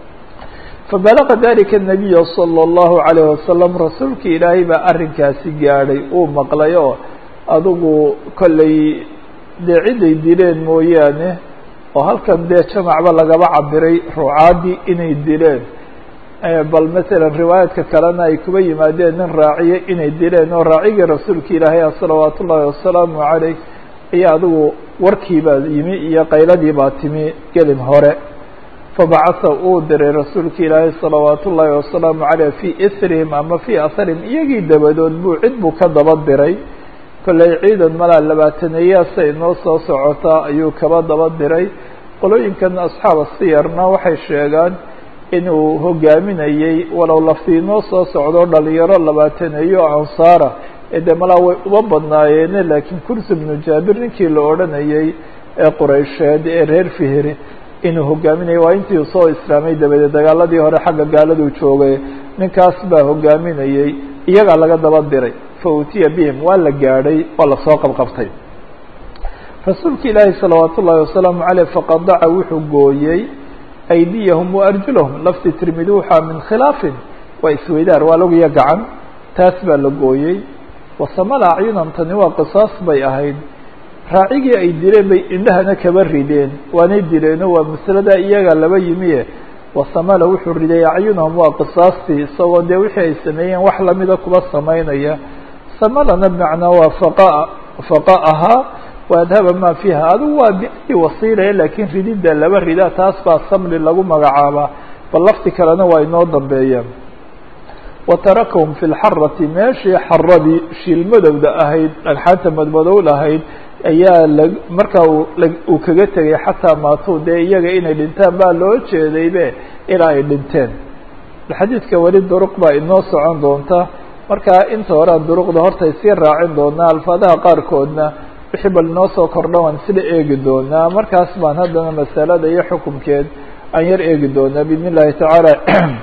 fabalaqa dalika nabiya sala allahu calayh wasalam rasuulkii ilaahay baa arrinkaasi gaadhay uu maqlay oo adigu kollay dee ciday dileen mooyaane oo halkan dee jamacba lagaba cabiray rucaaddii inay dileen bal masalan riwaayaadka kalena ay kuba yimaadeen nin raaciye inay dileen oo raacigii rasuulka ilaahay ah salawaatu ullaahi wasalaamu calayh ayaa adigu warkiibaa yimi iyo qayladii baa timi gelin hore fabacatha uu diray rasuulka ilaahay salawaatu ullaahi wasalaamu caleyh fii isrihim ama fii asarihim iyagii dabadood buu cid buu ka daba diray kollay ciidan malaa labaataneeyaasa inoo soo socotaa ayuu kaba daba diray qolooyinkan asxaaba siyarna waxay sheegaan inuu hogaaminayey walow laftii inoo soo socdo dhalinyaro labaataneeyo ansaara ee dee malaa way uba badnaayeene laakiin kursi bnu jaabir ninkii la odhanayey ee quraysheed ee reer fihri inuu hogaaminayay waa intii soo islaamay dabadeed dagaaladii hore xagga gaaladuu joogay ninkaas baa hogaaminayey iyagaa laga daba diray fa utiya bihim waa la gaadhay waa lasoo qabqabtay rasuulka ilaahi salawaat ullaahi wasalaamu caleyh faqadaca wuxuu gooyey aydiyahum wa arjulahum lafti tirmidi waxaa min khilaafin waa isweydaar waa laguya gacan taas baa la gooyey wasamala acyunam tani waa qisaas bay ahayd raacigii ay dileen bay indhahana kaba rideen waanay dileeno waa masalada iyaga laba yimiye wasamala wuxuu riday acyunahum waa qisaastii isagoo dee wixii ay sameeyeen wax lamida kuba samaynaya samalana bimacnaa waa faqa faqa'ahaa wa adhaba maa fiiha adigu waa biayi wasiilaya laakiin rididda laba rida taas baa samli lagu magacaabaa bal lafti kalena waa inoo dambeeyaan wa tarakahum fi lxarati meeshii xaradii shiilmadowda ahayd dhagxaanta madmadow lahayd ayaa la markaa uu kaga tegay xataa maatuu dee iyaga inay dhintaan baa loo jeedaybe ilaa ay dhinteen xadiidka weli duruq baa inoo socon doonta markaa inta horean duruqda horta isii raacin doonaa alfaadaha qaarkoodna wixii bal inoo soo kordha waan sida eegi doonaa markaas baan haddana masalada iyo xukumkeed aan yar eegi doonaa biidn illahi tacaala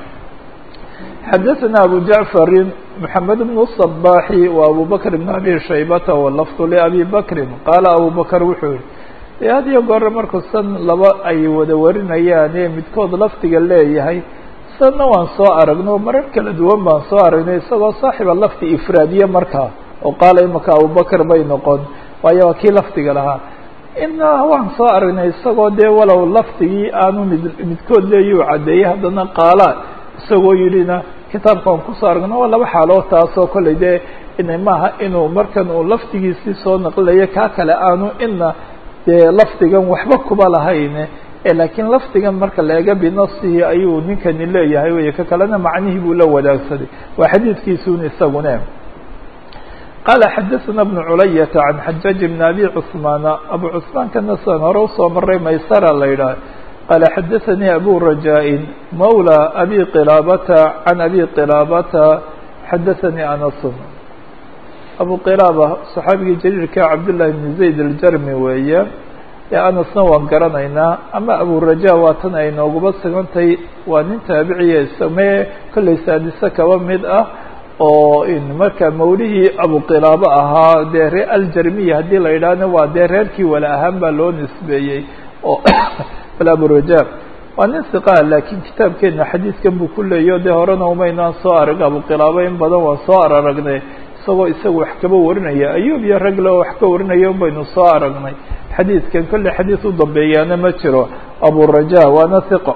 xadaثna abu jacfari mحamed bn الصbaxi wa abu bakr bn abi shaybata walafdu labi bakri qaala abu bakr wuxuu yihi had iyo goore markuu san laba ay wada warinayaane midkood lafdiga leeyahay sanna waan soo aragno marar kala duwan baan soo aragnay isagoo saaxiba lafdi ifraadiye markaa oo qaala imaka abubakr bay noqon waayo waa kii lafdiga lahaa ina waan soo aragnay isagoo dee walow lafdigii aanu mid midkood leeyuu caddeeyey haddana qaala isagoo yidhina kitaabka aan kusoo aragno waa laba xaalood taasoo kollay dee ina maaha inuu markan uu lafdigiisii soo naqlilayo kaa kale aanu ina dee lafdigan waxba kuba lahayne laakiin lafdigan marka la ega binafsihi ayuu ninkani leeyahay wey ka kalena macnihii buu la wadaagsaday waa xadiidkiisun isagune qaala xadaثna بن culayata can xajaaج بn abi cثmaana abu cثmaan kana sidan hore usoo maray maysara la yidhaah qال xdثnي أbو رجاء mولى أbي qلابة عن أbي qلابة xdثnي أنس أbو qلابة صxaabigii جليilka cabdاللahi بن زayd الجrmi weeye ee أنسna waan garanaynaa ama أbو رajاء waa tan ay nooguba sugantay waa nin taabiciya isme kollay saadise kaba mid ah oo marka mawlihii abuqilaabo ahaa dee ree aljarmiya haddii la yidhaahna waa dee reerkii wala ahaan baa loo nisbeeyey oo aburaja waa nin siqaa laakiin kitaabkeena xadiidkan buu ku leeyahy o dee horena umaynaan soo arag abuqilaabo in badan waan soo araragnay isagoo isaga wax kaba warinaya ayuub iyo ragle oo wax ka warinaya un baynu soo aragnay xadiidkan kolley xadiid u dambeeyaana ma jiro aburaja waana hiqo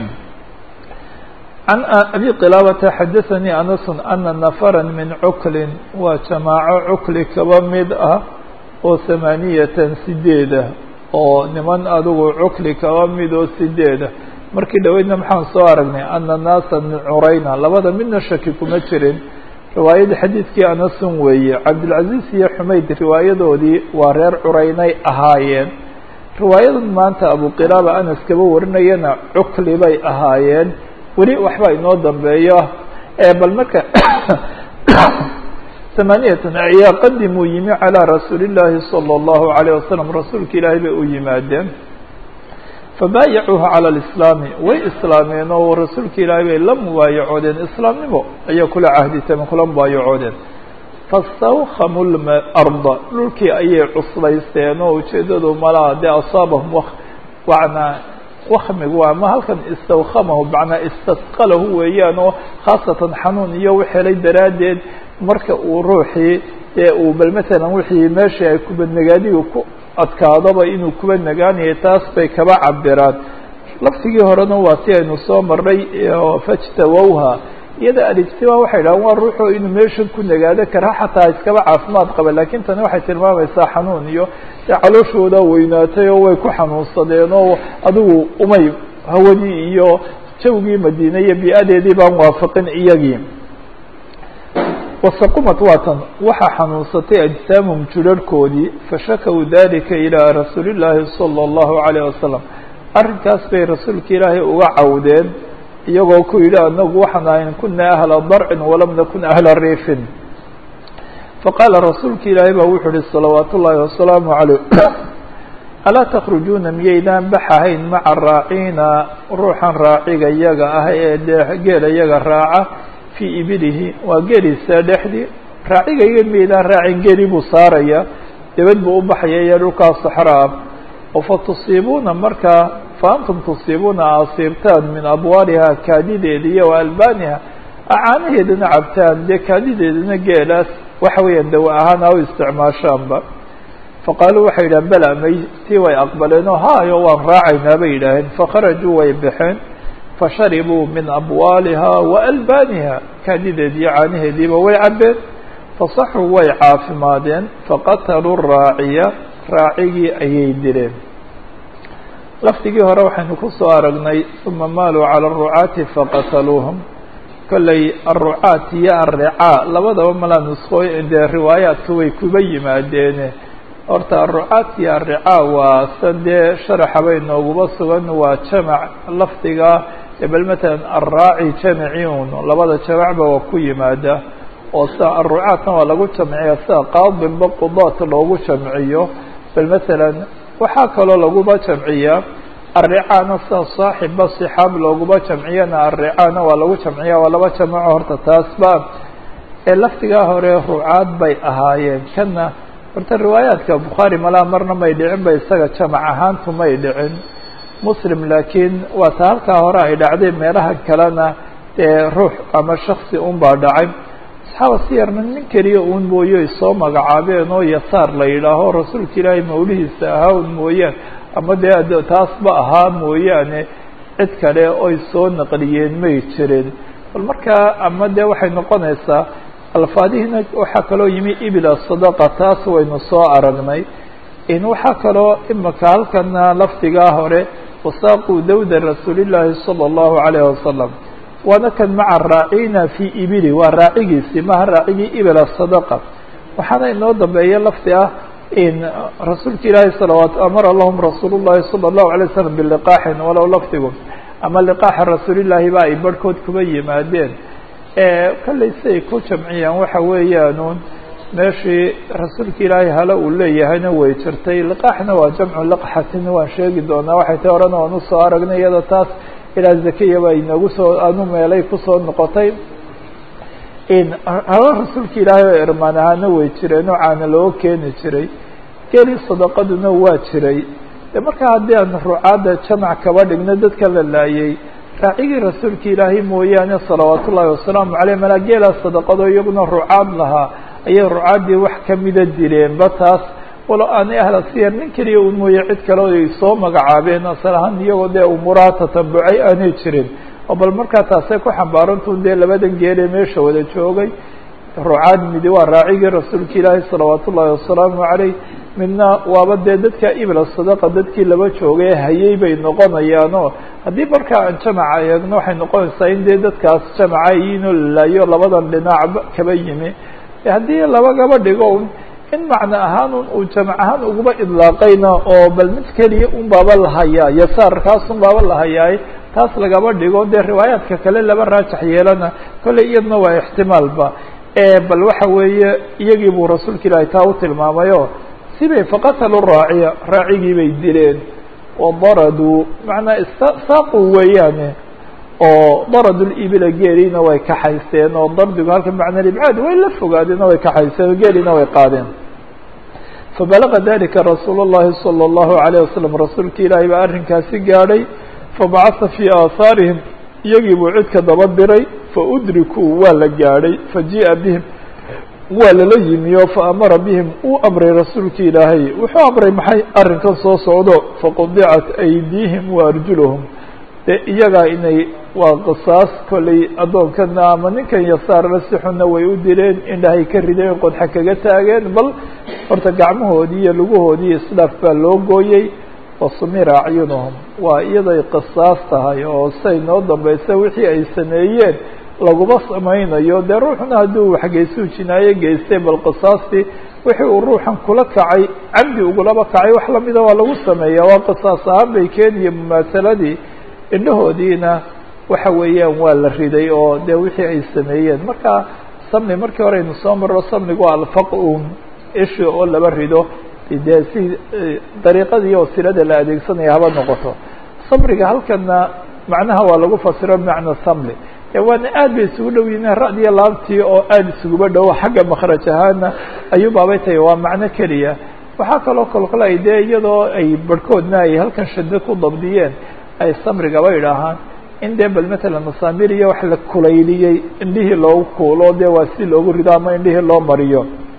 عن أbي qلابة xdثnي أنس أنa نفرا min cukli waa جamاaعo cukli kaba mid ah oo ثamaaniyatan sideedah oo niman adigu cukli kaba mid oo sideedah markii dhaweydna maxaan soo aragnay أna ناasa min curayna labada midna shaki kuma jirin riwaayadii xadiidkii anasun weeye cabdالعaزيز iyo xumayd riwaayadoodii waa reer curaynay ahaayeen riwaayadan maanta abu qلابة anas kaba warinayana cukli bay ahaayeen weli waxba inoo dambeeyo bal marka ثamaaniyatan ayaa qadimuu yimi calىa rasuuli الlahi salى الlahu عalيه wasalam rasuulka ilaahay bay u yimaadeen fabaayacuuha calى اlislaami way islaameen oo rasuulka ilaahay bay la mubaayacoodeen islaamnimo ayay kula cahditeen kula mubaayacoodeen fastawkamu arda dhulkii ayay cuslaysteen oo ujeedadu malaa dee asaabahum wana wakmigu waa ma halkan istawkamahu macnaa istasqalahu weeyaan oo khaasatan xanuun iyo u helay daraaddeed marka uu ruuxii dee uu bal matalan wixii meeshii ay kubanagaadigu ku adkaadaba inuu kuba nagaanayay taas bay kaba cabiraan laftigii horena waa si aynu soo marnay fajtawowha iyada alijtimaa waxay dhahan waa ruuxoo inuu meeshan ku nagaado kara xataa iskaba caafimaad qaba lakin tani waxay tilmaamaysaa xanuun iyo dee calooshooda weynaatay oo way ku xanuunsadeen oo adigu umay hawadii iyo jawgii madiine iyo bi-adeedii baan waafaqin iyagii wasaqumat waatan waxaa xanuunsatay ajsaamum jurarhkoodii fashakaw dalika ilaa rasuuli llaahi salى اllahu alayh wasalam arrinkaas bay rasuulka ilaahay uga cawdeen iyagoo ku yidhi anagu waxaan ahayn kuna ahla darcin walam nakun ahla riifin faqaala rasuulka ilaahay baa wuxuu uhi salawaat ullaahi wasalaamu calayh alaa takhrujuuna miyaydaan baxahayn maca raaciina ruuxan raaciga iyaga ah ee dee geela iyaga raaca fii ibilihi waa geeliisa dhexdii raacigayga miyaydaan raacin geeli buu saaraya debad buu u baxaya iyo dhulkaa saxraa oo fa tusiibuuna markaa faantum tusiibuuna asiibtaan min abwaaliha kaadideeda iyo wa albaaniha acaanaheedana cabtaan dee kaadideedana geelaas waxa weeyaan dawa ahaan ha u isticmaashaanba faqaaluu waxay yidhahen bela may tii way aqbaleen oo haayo waan raacaynaa bay yidhaaheen fakharajuu way baxeen fasharibuu min abwaaliha wa albaaniha kaadideed iyo caanaheediiba way cabeen fasaxuu way caafimaadeen faqataluu raaciya raacigii ayay dileen lafdigii hore waxaynu ku soo aragnay uma maaluu calى الrucaati faqataluuhum kolley aلrucaat iyo alricaa labadaba malaa nuskooy dee riwaayaadka way kuba yimaadeene horta aلrucaat iyo alricaa waa san dee sharaxa bay nooguba sugan waa jamac lafdiga bal matalan alraaci jamaci un labada jamacba waa ku yimaada oo sida alrucaatna waa lagu jamciya sida qaadinba qudaat loogu jamciyo bal matalan waxaa kaloo laguba jamciyaa alricaana sida saaxibba sixaab looguba jamciyana alricaana waa lagu jamciya waa laba jamaco horta taasba ee laftigaa hore rucaad bay ahaayeen kana horta riwaayaadka bukhaari malaa marna may dhicin ba isaga jamac ahaantu may dhicin muslim laakiin waa ta halkaa hore ay dhacday meelaha kalena dee ruux ama shaksi un baa dhacay asxaaba siyarna nin keliya uun mooye ay soo magacaabeen oo yasaar la yidhaaho rasuulka ilaahay mawlihiisa ahaa un mooyaan ama dee taasba ahaa mooyaane cid kale oy soo naqliyeen may jirin bal markaa ama dee waxay noqonaysaa alfaadihiina waxaa kaloo yimi ibila sadaqa taas waynu soo aragnay in waxaa kaloo imaka halkana lafdigaa hore wasaaquu dawda rasuulillaahi sala allahu calayhi wasalam waana kan maca raacina fii ibili waa raacigiisii maha raacigii ibila sadaqa waxaana inoo dambeeya lafdi ah in rasuulka ilaahi salawaat amara lahum rasuul llahi salى الlahu alay slam biliqaaxin walow lafdigu ama liqaaxa rasuulillaahi ba ay barhkood kuba yimaadeen kollay siay ku jamciyaan waxa weeyaanuun meeshii rasuulka ilaahay hale uu leeyahayna way jirtay liqaaxna waa jamcu liqxatin waan sheegi doonaa waxay tay horena waan usoo aragnay iyada taas ilaa zakiya ba inagu soo anu meelay kusoo noqotay halo rasuulka ilaahay oo irmaan ahaana way jireen oo caana loo keeni jiray geli sadaqaduna waa jiray de markaa haddii aan rucaadda jamac kaba dhigno dadka la laayay raacigii rasuulka ilaahay mooyaane salawaat ullaahi wasalaamu caleyh malaa geelaa sadaqado iyaguna rucaad lahaa ayay rucaaddii wax kamida dileenba taas walo aanay ahla siyar nin keliya un mooye cid kale ay soo magacaabeen asal ahaan iyagoo dee umuuraha tatabucay aanay jirin oo bal markaa taasay ku xambaarantuun dee labadan geelee meesha wada joogay rucaad midi waa raacigii rasuulka ilaahi salawaat ullaahi wasalaamu caleyh midna waaba dee dadka ibla sadaqa dadkii laba joogay hayay bay noqonayaanoo haddii markaa aan jamaca eegno waxay noqonaysaa in dee dadkaas jamaca iinoo lalaayo labadan dhinac kaba yimi haddii labagaba dhigo un in macno ahaan un uu jamac ahaan uguba idlaaqayna oo bal mid keliya un baaba lahayaa yasaarkaas un baaba lahayaay taas lagaba dhigo dee riwaayaadka kale laba raajax yeelana kolley iyadna waa ixtimaalba bal waxa weeye iyagii buu rasuulka ilaahi taa u tilmaamayo sibay faqatalu raaciya raacigii bay dileen wadaraduu macnaa saaqu weeyaane oo daradu libila geeliina way kaxaysteen oo dardigu halka macna libcaad way la fogaadeen oo way kaxayseen oo geeliina way qaadeen fabalaga dalika rasuul اllahi salى اllahu alayه wasalam rasuulka ilaahay baa arrinkaasi gaadhay fabacasa fii aahaarihim iyagii buu cidka daba diray faudrikuu waa la gaadhay fajii'a bihim waa lala yimi oo faamara bihim uu amray rasuulka ilaahay wuxuu amray maxay arrinkan soo socdo faqudicat aydiihim wa arjuluhum de iyagaa inay waa qisaas kollay addoonkana ama ninkan yasaarna si xunna way u dileen indhahay ka rideen qodxa kaga taageen bal horta gacmahoodii iyo lugahoodii islaaf baa loo gooyey wasumira acyunuhum waa iyaday qisaas tahay oo say noo dambaysa wixii ay sameeyeen laguma samaynayo dee ruuxuna hadduu waxgeysuu jinaayo geystay bal qisaastii wixii uu ruuxan kula kacay camdi ugulaba kacay wax lamida waa lagu sameeya waa qisaas ahaan bay keeniya mumaasaladii indhahoodiina waxa weeyaan waa la riday oo dee wixii ay sameeyeen marka samni markii hore aynu soo marro samnigu alfaq-un ishi oo laba rido dee si dariiqadii wasilada la adeegsanaya haba noqoto samriga halkana macnaha waa lagu fasiro bimacna samli waana aad bay isugu dhow yihiin ra'diya laabtii oo aada isuguba dhowo xagga makraj ahaana ayuu baabay tahay waa macno keliya waxaa kaloo kolkole ay dee iyadoo ay barhkoodna ay halkan shado ku dabdiyeen ay samrigaba idhaahaan in dee bal matalan masaamir iyo wax la kulayliyey indhihii loogu kuulo dee waa si loogu rido ama indhihii loo mariyo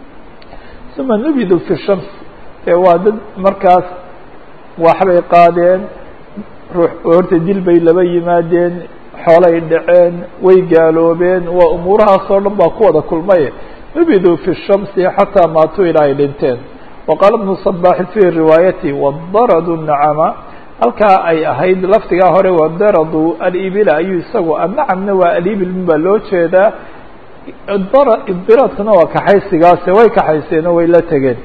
uma nubidu fi shams ee waa dad markaas waxbay qaadeen ruux horta dil bay laba yimaadeen xoolay dhaceen way gaaloobeen waa umuurahaas oo dhan baa ku wada kulmay nubidu fi shamsi xataa maatuu ilaa ay dhinteen waqaala bnu صabaxi fi riwaayati wadaradu nacama halkaa ay ahayd laftigaa hore wadaradu alibila ayuu isagu annacamna waa alibil baa loo jeedaa idiraadkuna waa kaxaysigaase way kaxayseen oo way la tegeen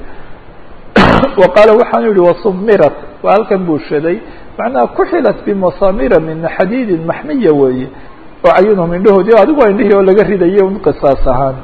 wa qaala waxaanu yihi wasumirat waa halkan buu shaday macnaha kuxilat bimasamira min xadiidin maxmiya weeye oo cayunhum indhahoodii adigu waa indhihii oo laga ridayo un qisaas ahaan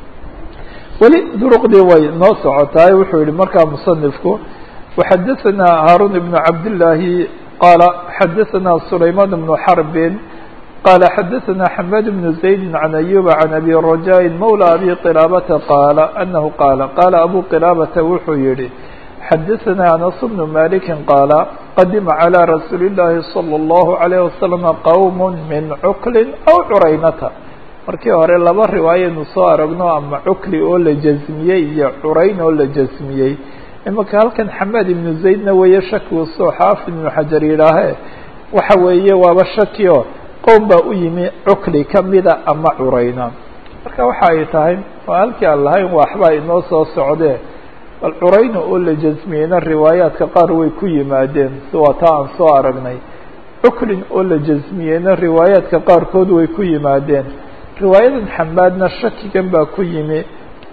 weli duruqdii way noo socotaay wuxuu yihi markaa musanifku وxadثna hاrون بن cabdاللahi qال xadثna سlayman بن xرb qال xadثna حmad بن زaيد عن أyوب عن أbي رجاء mولى أbي qلابةa qاaل أنه qاaل qاaل أbو qلابةa wuxuu yihi xadثna أنس بن مالك qاaل qadima عlى رasuuل اللahi صلى الله عليه وسلم qوم min cukl أو curaynata markii hore laba riwaayaynu soo aragno ama cukli oo la jasmiyey iyo curayn oo la jasmiyey imaka halkan xamaad ibnu zaydna weeye shakigu soo xaafid ibnu xajar yidhaahe waxa weeye waaba shaki o qowm baa u yimi cukli kamida ama curayna marka waxa ay tahay oo halkii aan lahayn waxbaa inoo soo socdee bal curayna oo la jasmiyeyna riwaayaadka qaar way ku yimaadeen si waa taa aan soo aragnay cuklin oo la jasmiyeyna riwaayaadka qaarkood way ku yimaadeen riwaayadan xamaadna shakigan baa ku yimi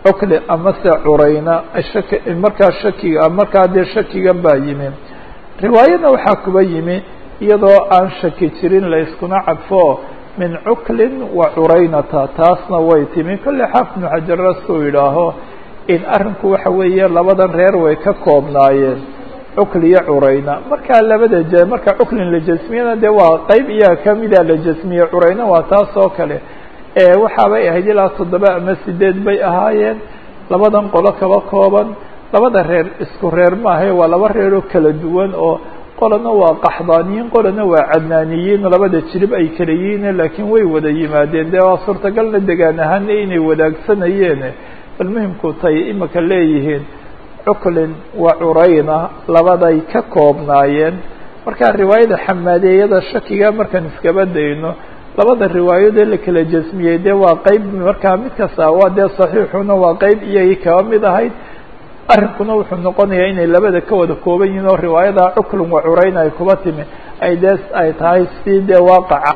cukli amase curayna shaki markaa shakiga markaa dee shakigan baa yimi riwaayadna waxaa kuba yimi iyadoo aan shaki jirin la iskuna cadfo min cuklin wa curaynata taasna way timi kolley xaafid ibnu xajarras uu yidhaaho in arrinku waxa weeye labadan reer way ka koobnaayeen cukli iyo curayna markaa labada j marka cuklin la jasmiyana dee waa qeyb iyaga kamida la jasmiye curayna waa taas oo kale waxaabay ahayd ilaa toddoba ama sideed bay ahaayeen labadan qolo kaba kooban labada reer isku reer maahae waa laba reeroo kala duwan oo qolana waa qaxdaaniyiin qolana waa cadnaaniyiin labada jirib ay kala yihiin laakiin way wada yimaadeen dee waa suurtagalna degaan ahaana inay wadaagsanayeen bal muhimku tay imika leeyihiin cuklin wa curayna labaday ka koobnaayeen markaa riwaayada xamaadeeyada shakiga markaan iskaba dayno labada riwaayadee la kala jasmiyey dee waa qeyb markaa mid kasta waa dee saxiixuna waa qeyb iyagii kaba mid ahayd arrinkuna wuxuu noqonayaa inay labada ka wada kooban yihiin oo riwaayada cuklun wa curayna ay kuba timi ay dee ay tahay si dee waaqaca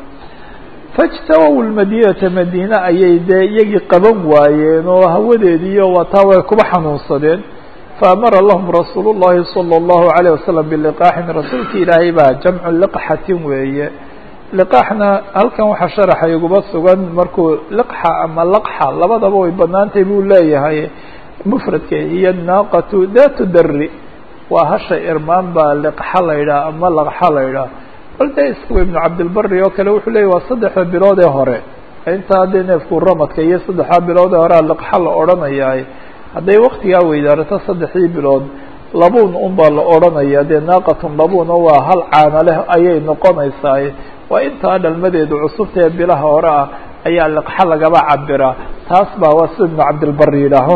fajtawaw lmadinata madiine ayay dee iyagii qaban waayeen oo hawadeediiyo wataa way kuba xanuunsadeen faamara lahum rasuul llahi salى اllahu alayه wasalam biliqaaxin rasuulka ilaahay baa jamcu liqxatin weeye liqaaxna halkan waxaa sharaxa iguba sugan markuu liqxa ama laqxa labadaba way banaantay buu leeyahay mufradka iyo naaqatu datu dari waa hasha irmaan baa liqxa la yidhaha ama laqxa la yidhaha bal dee iskuwa ibnu cabdilbari oo kale wuxuu leeyay waa saddexda bilood ee hore intaa dee neefku ramadka iyo saddexda bilood ee horea liqxa la odhanayaa hadday waktigaa weydaarato saddexdii bilood labuun un baa la odhanaya dee naaqatun labuun oo waa hal caana leh ayay noqonaysaa waa intaa dhalmadeedu cusubta ee bilaha hore ah ayaa liqxa lagaba cabiraa taas baa waa sida ibnu cabdilbari yidhaaho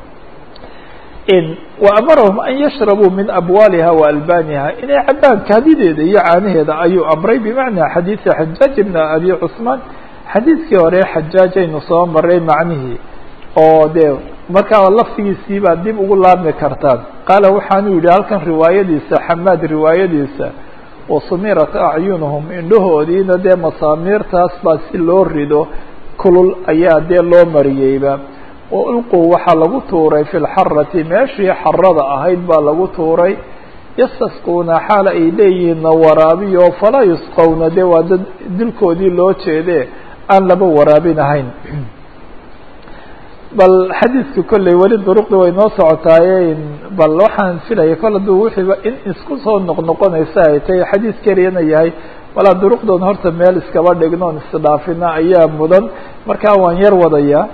وأمرهم أن يشhربوا من أبوالها وألبانها inay cabaan kaadideeda iyo caanaheeda ayuu أمray بمعنى xadيiثi حجاaج بن أبي cثمان xadيiثkii hore xajاaج aynu soo maray macnihii oo de markaa lafdigiisii baa dib ugu laabmi kartaan qaala waxaanu yihi halkan riwaayadiisa xamaad riwaayadiisa وasumirat أعyuنهم indhahoodiina dee masaamiirtaas baa si loo rido kulul ayaa dee loo mariyeyba waulquu waxaa lagu tuuray fi lxarati meeshii xarada ahayd baa lagu tuuray yastasquuna xaal ay leeyihiinna waraabiyo falaa yusqowna dee waa dad dilkoodii loo jeede aan laba waraabin ahayn bal xadiidka kolley weli duruqda way noo socotaaye bal waxaan filaya kol hadduu wixiiba in isku soo noqnoqonaysa ay tahay xadiis keliyana yahay walaa duruqdoon horta meel iskaba dhignoon isdhaafina ayaa mudan markaa waan yar wadayaa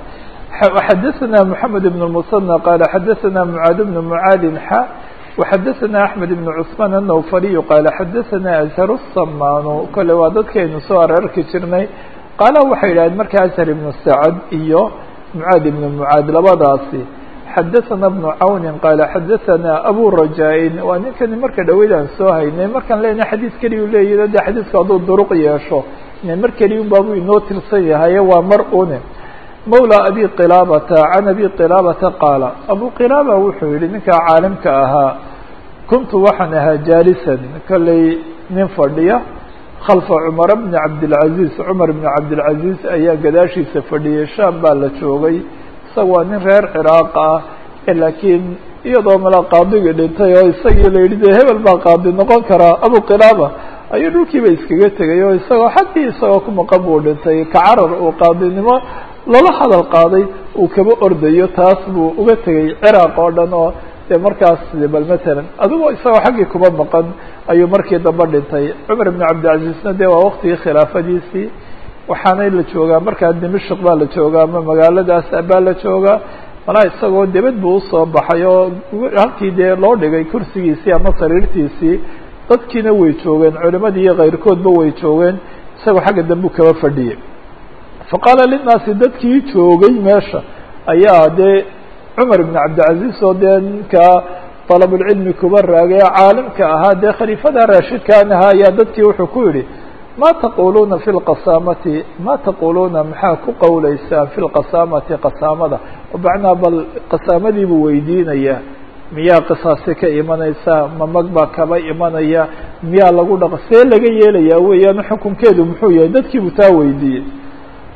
xdثna محamed بن المصنى qال xdثna معاad بن معاad xا وxdثna أحمد بن cثمان النوفلي qال xdثna أزهر الصmاn kole waa dadkaynu soo ararki jirnay qaala waxay yidhahdeen marka أزهر بن سعد iyo معاad بن معاad labadaasi xdثna بن cawni qال xdثna أbو رajاء waa ninkani marka dhaweydaan soo haynay markaan lena xadيis keliyu leeyahy de xadiisku hadduu duruq yeesho mar keliya un baabu inoo tirsan yahaye waa mar une mawlى abi qilaabata can abi qilaabata qaala abu qilaaba wuxuu yihi ninkaa caalimka ahaa kuntu waxaan ahaa jaalisan kolley nin fadhiya khalfa cumara bni cabdilcaziz cumar bni cabdilcaziz ayaa gadaashiisa fadhiyay shaam baa la joogay isaga waa nin reer ciraaq ah laakiin iyadoo mala qaadigii dhintay oo isagii la yidhi de hebel baa qaadi noqon karaa abu qilaaba ayuu dhulkiiba iskaga tegay oo isagoo xaggii isagoo ku maqan buu dhintay kacarar uu qaadinimo lala hadal qaaday uu kaba ordayo taas buu uga tegay ciraaq oo dhan oo dee markaas bal matalan adigoo isagoo xaggii kuba maqan ayuu markii dambe dhintay cumar ibn cabdilcaziizna dee waa waktigii khilaafadiisii waxaanay la joogaa markaa dimashik baa la joogaa ama magaaladaas baa la joogaa malaa isagoo debed buu usoo baxay oo halkii dee loo dhigay kursigiisii ama sariirtiisii dadkiina way joogeen culimadii iyo kayrkoodba way joogeen isagoo xagga dambe u kaba fadhiyay faqaala linnaasi dadkii joogay meesha ayaa dee cumar ibn cabdilcaziz oo dee ninkaa dalabulcilmi kuba raagay caalimka ahaa dee khaliifada raashidkaan ahaa ayaa dadkii wuxuu ku yidhi ma taquluuna fi lqasaamati ma taquluuna maxaa ku qowleysaan fi lqasaamati qasaamada macnaa bal qasaamadii buu weydiinaya miyaa qisaasi ka imanaysaa ma mag baa kaba imanaya miyaa lagu dhaq see laga yeelayaa weeyaan xukunkeedu muxuu yahay dadkiibuu taa weydiiyey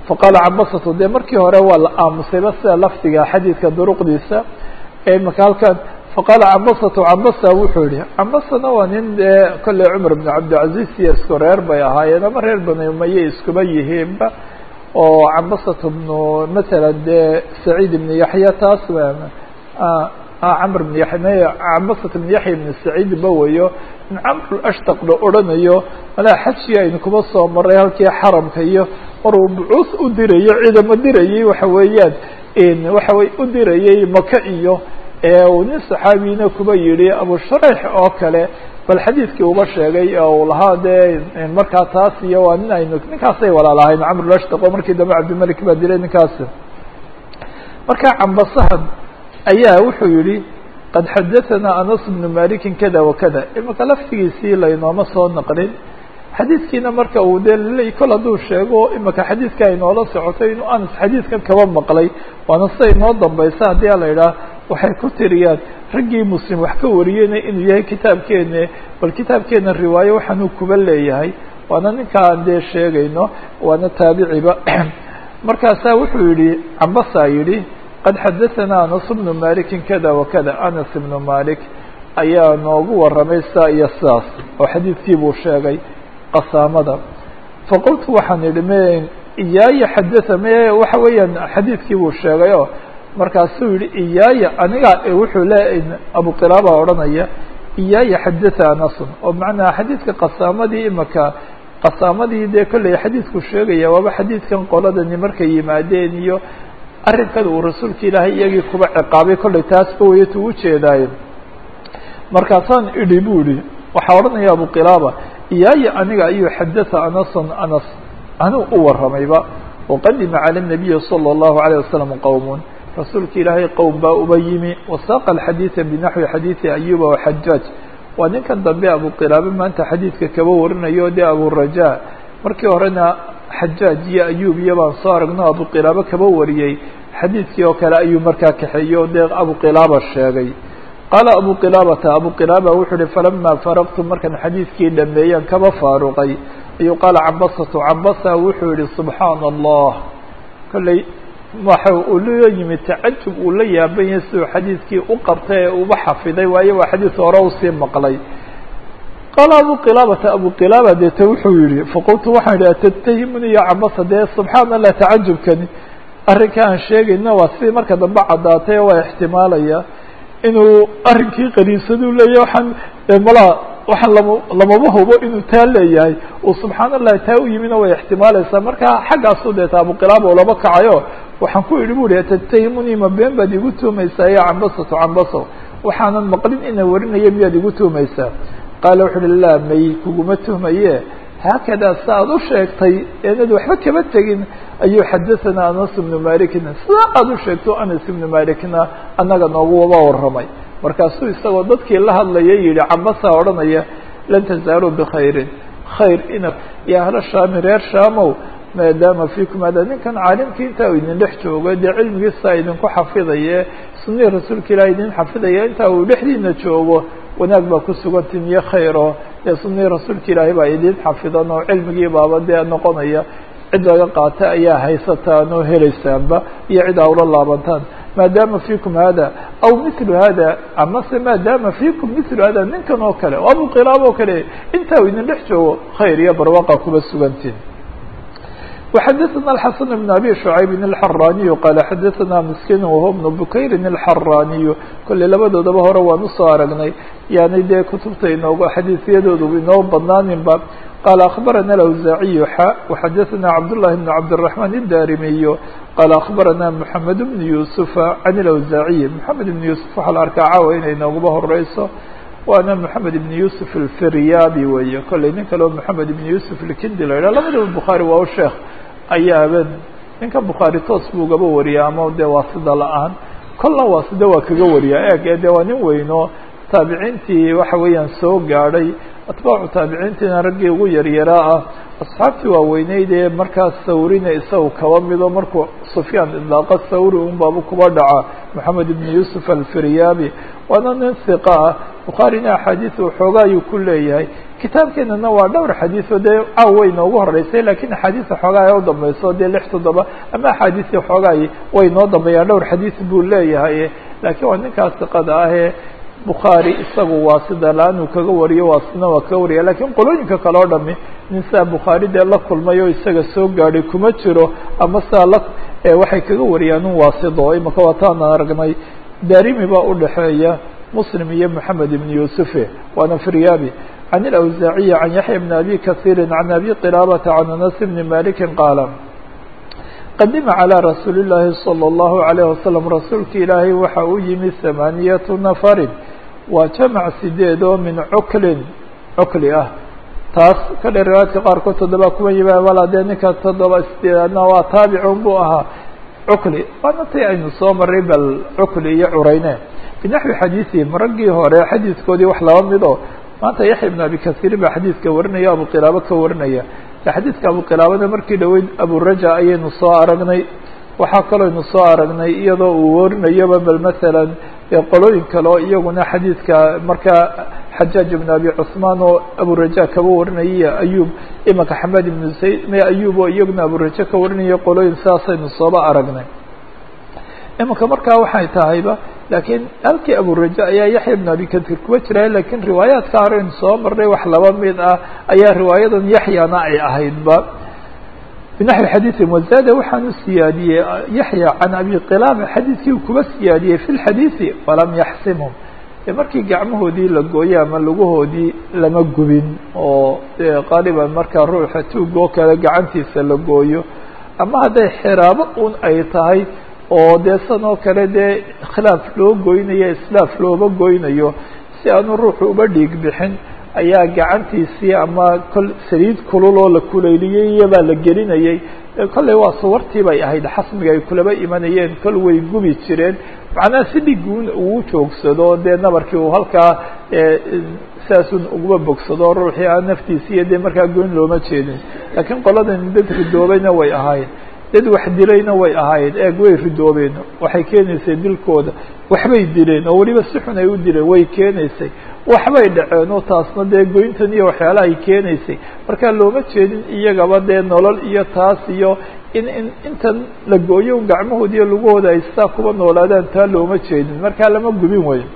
faqaala cabasatu dee markii hore waa la aamusayba sida lafdiga xadiidka duruqdiisa imaka halkan faqaala cabasatu cabasa wuxuu yihi cabasana waa nin dee kolley cumar bn cabdilcaziz iyo isku reer bay ahaayeen ama reer bani umaye iskuba yihiinba oo cabasatu bnu matala dee saciid ibn yaxya taas camr bn ya cabasat bn yaxya ibn saciid ba weyo in camr ashtaq la odhanayo malaa xajkii aynu kuba soo maray halkii xaramka iyo maruu bucuus u dirayo ciidamo dirayay waxa weeyaan waxa wey u dirayay maka iyo uu nin saxaabiyina kuba yihi abu shurayx oo kale bal xadiidkii uba sheegay oo uu lahaa dee markaa taas iyo waa nin aynu ninkaasay walaalahayn camr ashtaq oo markii dambe cabdimalik baa dilay ninkaasi marka cambasahan ayaa wuxuu yihi qad xadaثana anas bnu malikin kada wakada imaka laftigiisii laynooma soo naqlin xadiidkiina marka uu dee laleey kol hadduu sheego imaka xadiidka aynoola socotay inuu anas xadiidkan kaba maqlay waana sida inoo dambaysa haddii a la idhaah waxay ku tiriyaan raggii muslim wax ka wariyeyna inuu yahay kitaabkeena bal kitaabkeena riwaayo waxaanuu kuba leeyahay waana ninkaan dee sheegayno waana taabiciba markaasaa wuxuu yihi cambasaa yidhi qad xadaثana anas bnu maliki kada wakada anas ibnu malik ayaa noogu waramay saa iyo sidaas oo xadiidkii buu sheegay qasaamada faqultu waxaan idhi m iyaaya xadaa m waxa weeyaan xadiidkii buu sheegay oo markaasuu yihi iyaaya aniga wuxuu le abu qilaaba odhanaya iyaaya xadaa anasun oo macnaa xadiidka qasaamadii imaka qasaamadii dee kolley xadiidku sheegaya waaba xadiidkan qoladani markay yimaadeen iyo arrinkan uu rasuulka ilaahay iyagii kuba ciqaabay kollay taasba wayatu ujeedaaye markaasaan idhi bu ihi waxaa odhanaya abu qilaaba iyaaya aniga ayuu xadaa anason anas anuu u waramayba waqadima cala nabiyi salى اllahu alayه wasalam qowmun rasuulka ilaahay qowm baa uba yimi wasaaqa alxadiida binaxwi xadiidi ayuba waxajaaj waa ninkan dambe abu qilaaba maanta xadiidka kaba warinayo dee aburaja markii horena xajaaj iyo ayub iyo baan soo aragno abu qilaaba kaba wariyey xadiidkii oo kale ayuu markaa kaxeeyo dee abu qilaaba sheegay qaala abu qilaabata abu qilaaba wuxuu uhi falama faraqtu markaan xadiidkii dhameeyaan kaba faaruqay ayuu qaala cabasatu cabasa wuxuu yihi subxaana allah kolley waxa uu la yimid tacajub uu la yaaban yahay siduu xadiidkii u qabtay ee uba xafiday waayo waa xadiid hore usii maqlay qaala abu qilaabata abu qilaaba deete wuxuu yihi faqultu waxaan idhi atatahimuni ya cabasa dee subxaana allah tacajubkani arrinka aan sheegayna waa sidii marka dambe caddaatay waa ixtimaalaya inuu arrinkii qaniisaduu leeyahy waxaan malaa waxaan lama lamaba hubo inuu taa leeyahay uu subxaana allahi taa u yimina way ixtimaalaysaa marka xaggaasu deeta abu qilaaba u laba kacayo waxaan ku idhi bu ihi atatahimuni ma been baad igu tuumaysaa ya cambasatu cambaso waxaanan maqlin ina warinaya miyaad igu tuumaysaa qaala wuxu uhi laa may kuguma tuhmaye haakadaa sa aad u sheegtay eenad waxba kama tegin ayuu xadaثana anas ibnu malikna sidaa aad u sheegto anas ibnu malikna annaga nooguba waramay markaasuu isagoo dadkii la hadlaya yihi cabasa odhanaya lan tazaaluu bkhayrin khayr ina ya ahla shaami reer shaamow maadaama fiikum hada ninkan caalimkii intaa u idin dhex joogo dee cilmigiisa idinku xafidaye sunihii rasuulka ilaah idin xafidaya intaa uu dhexdiina joogo wanaag baa ku sugantin iyo khayro dee sunihii rasuulka ilaahay baa idin xafidan oo cilmigii baaba dee noqonaya cid laga qaata ayaa haysataan oo helaysaanba iyo cid aa ula laabantaan maadaama fiikum hada aw mithlu hada amase maadaama fiikum mithlu hada ninkan oo kale oo abu qilaab oo kale intaa u idin dhex joogo khayr iyo barwaqa kuba sugantiin وxdثna الحسن بن أbي شعyب الحrاني qال xdثna مسkين وهو بن بkayr الحrاني kolley labadoodaba hore waan usoo aragnay yani dee kutubta inoogu xadiiثyadoodu inoo badnaaninba qال أخبرنا الأوزاعي xا وxdثna cبداللahi بن cبدالرحمن الdاrمي qال أخبرna محمد بن يوسف عن الأوزاعي محمد بن يوسف waxaa la arkaa caawa inay nooguba horeyso waana محamed بن يوسف الفiryabi weeye kolley nin kaleo محamed بن يوسف الkindi la yidhah labadaba bukخaarي waa u sheekh ayaaba ninka bukhaari toos buu gaba wariya ama dee waasida la-aan kolna waasida waa kaga wariyaa eeg ee dee waa nin weyno taabiciintii waxa weeyaan soo gaadhay atbaacu taabiciintiina raggii ugu yaryaraa ah asxaabtii waaweyneyd ee markaas sawrina isaga kaba mido markuu sufyaan idlaaqa sawri un baabu kuba dhaca moxamed ibn yuusuf alfiryabi waana nin hiqa ah bukhaarina axaadiis waxoogaa ayuu ku leeyahay kitaabkeenana waa dhowr xadiiso dee caaw way noogu horeysay lakiin axaadiisa xoogaa ee u dambayso dee lix toddoba ama axaadiisii xoogaay way noo dambeeyaan dhowr xadiis buu leeyahay laakiin waa ninkaas siqada ahee bukhaari isagu waa sida la-anuu kaga wariyo waa sina waa kaga wariya lakiin qolooyinka kale o dhami nin sidaa bukhaari dee la kulmay oo isaga soo gaadhay kuma jiro ama sidaa la waxay kaga wariyaan un waasido imaka waataan aragnay darimi baa udhaxeeya muslim iyo moxamed ibn yusufe waana firyabi can ilawsaaciyi can yaxya bni abi kasiiri can abi qilaabata can anas bni maliki qaala qadima calى rasuuli اllaahi salى اllahu عalayه wasalam rasuulka ilaahay waxa uu yimi hamaaniyatu nafarin waa jamac sideed oo min cuklin cukli ah taas ka dhe riwaayadka qaarkood toddoba kuma yima wala dee ninka toddoba sideedaadna waa taabicun buu ahaa cukli waana tii aynu soo maray bal cukli iyo cureyne binaxwi xadiisihim raggii hore xadiiskoodii wax laba mid oo maanta yaxya ibn abi kasiir baa xadiidka warinaya abu qilaabo ka warinaya xadiidka abu qilaabada markii dhaweyd aburaja ayaynu soo aragnay waxaa kalooynu soo aragnay iyadoo uu warinayoba bal masalan qolooyin kale oo iyaguna xadiidka markaa xajaaj ibn abi cusmaan oo aburaja kaba warinaya ayub imanka xamed ibnu zayd me ayub oo iyaguna aburaja ka warinaya qolooyin sidaasaynu sooba aragnay imanka markaa waxay tahayba laakiin halkii aburaja ayaa yaxya ibn abi katir kuwa jira lakiin riwaayaadka horeynu soo marnay wax laba mid ah ayaa riwaayadan yaxyana ay ahaydba binaxwi xadiiثi wazada waxaan u siyaadiyey yaxya can abi qilaaba xadiidkii u kuba siyaadiyey fi lxadiiثi walam yaxsimhum markii gacmahoodii la gooyo ama lugahoodii lama gubin oo qaaliban markaa ruuxa tuug oo kale gacantiisa la gooyo ama hadday xiraabo un ay tahay oo dee san oo kale dee khilaaf loo goynayo islaaf looba goynayo si aanu ruuxu uba dhiig bixin ayaa gacantiisii ama kol saliid kulul oo la kuleyliyey iyobaa la gelinayay kolley waa suwartii bay ahayd xasmiga ay kulaba imanayeen kol way gubi jireen macnaha si dhiguun uu joogsado dee nabarkii uu halkaa saasun uguma bogsado ruuxii aan naftiisi iyo dee markaa goyn looma jeedin laakiin qoladan dad ridoobayna way ahaayeen dad wax dilayna way ahaayeen eeg way ridoobeen waxay keenaysay dilkooda waxbay dileen oo weliba si xun ay u dileen way keenaysay waxbay dhaceen oo taasna dee goyntan iyo waxyaalaha ay keenaysay marka looma jeedin iyagaba dee nolol iyo taas iyo in in intan la gooyo gacmahooda iyo lugahooda ay sidaa kuba noolaadaan taa looma jeedin markaa lama gubin weyo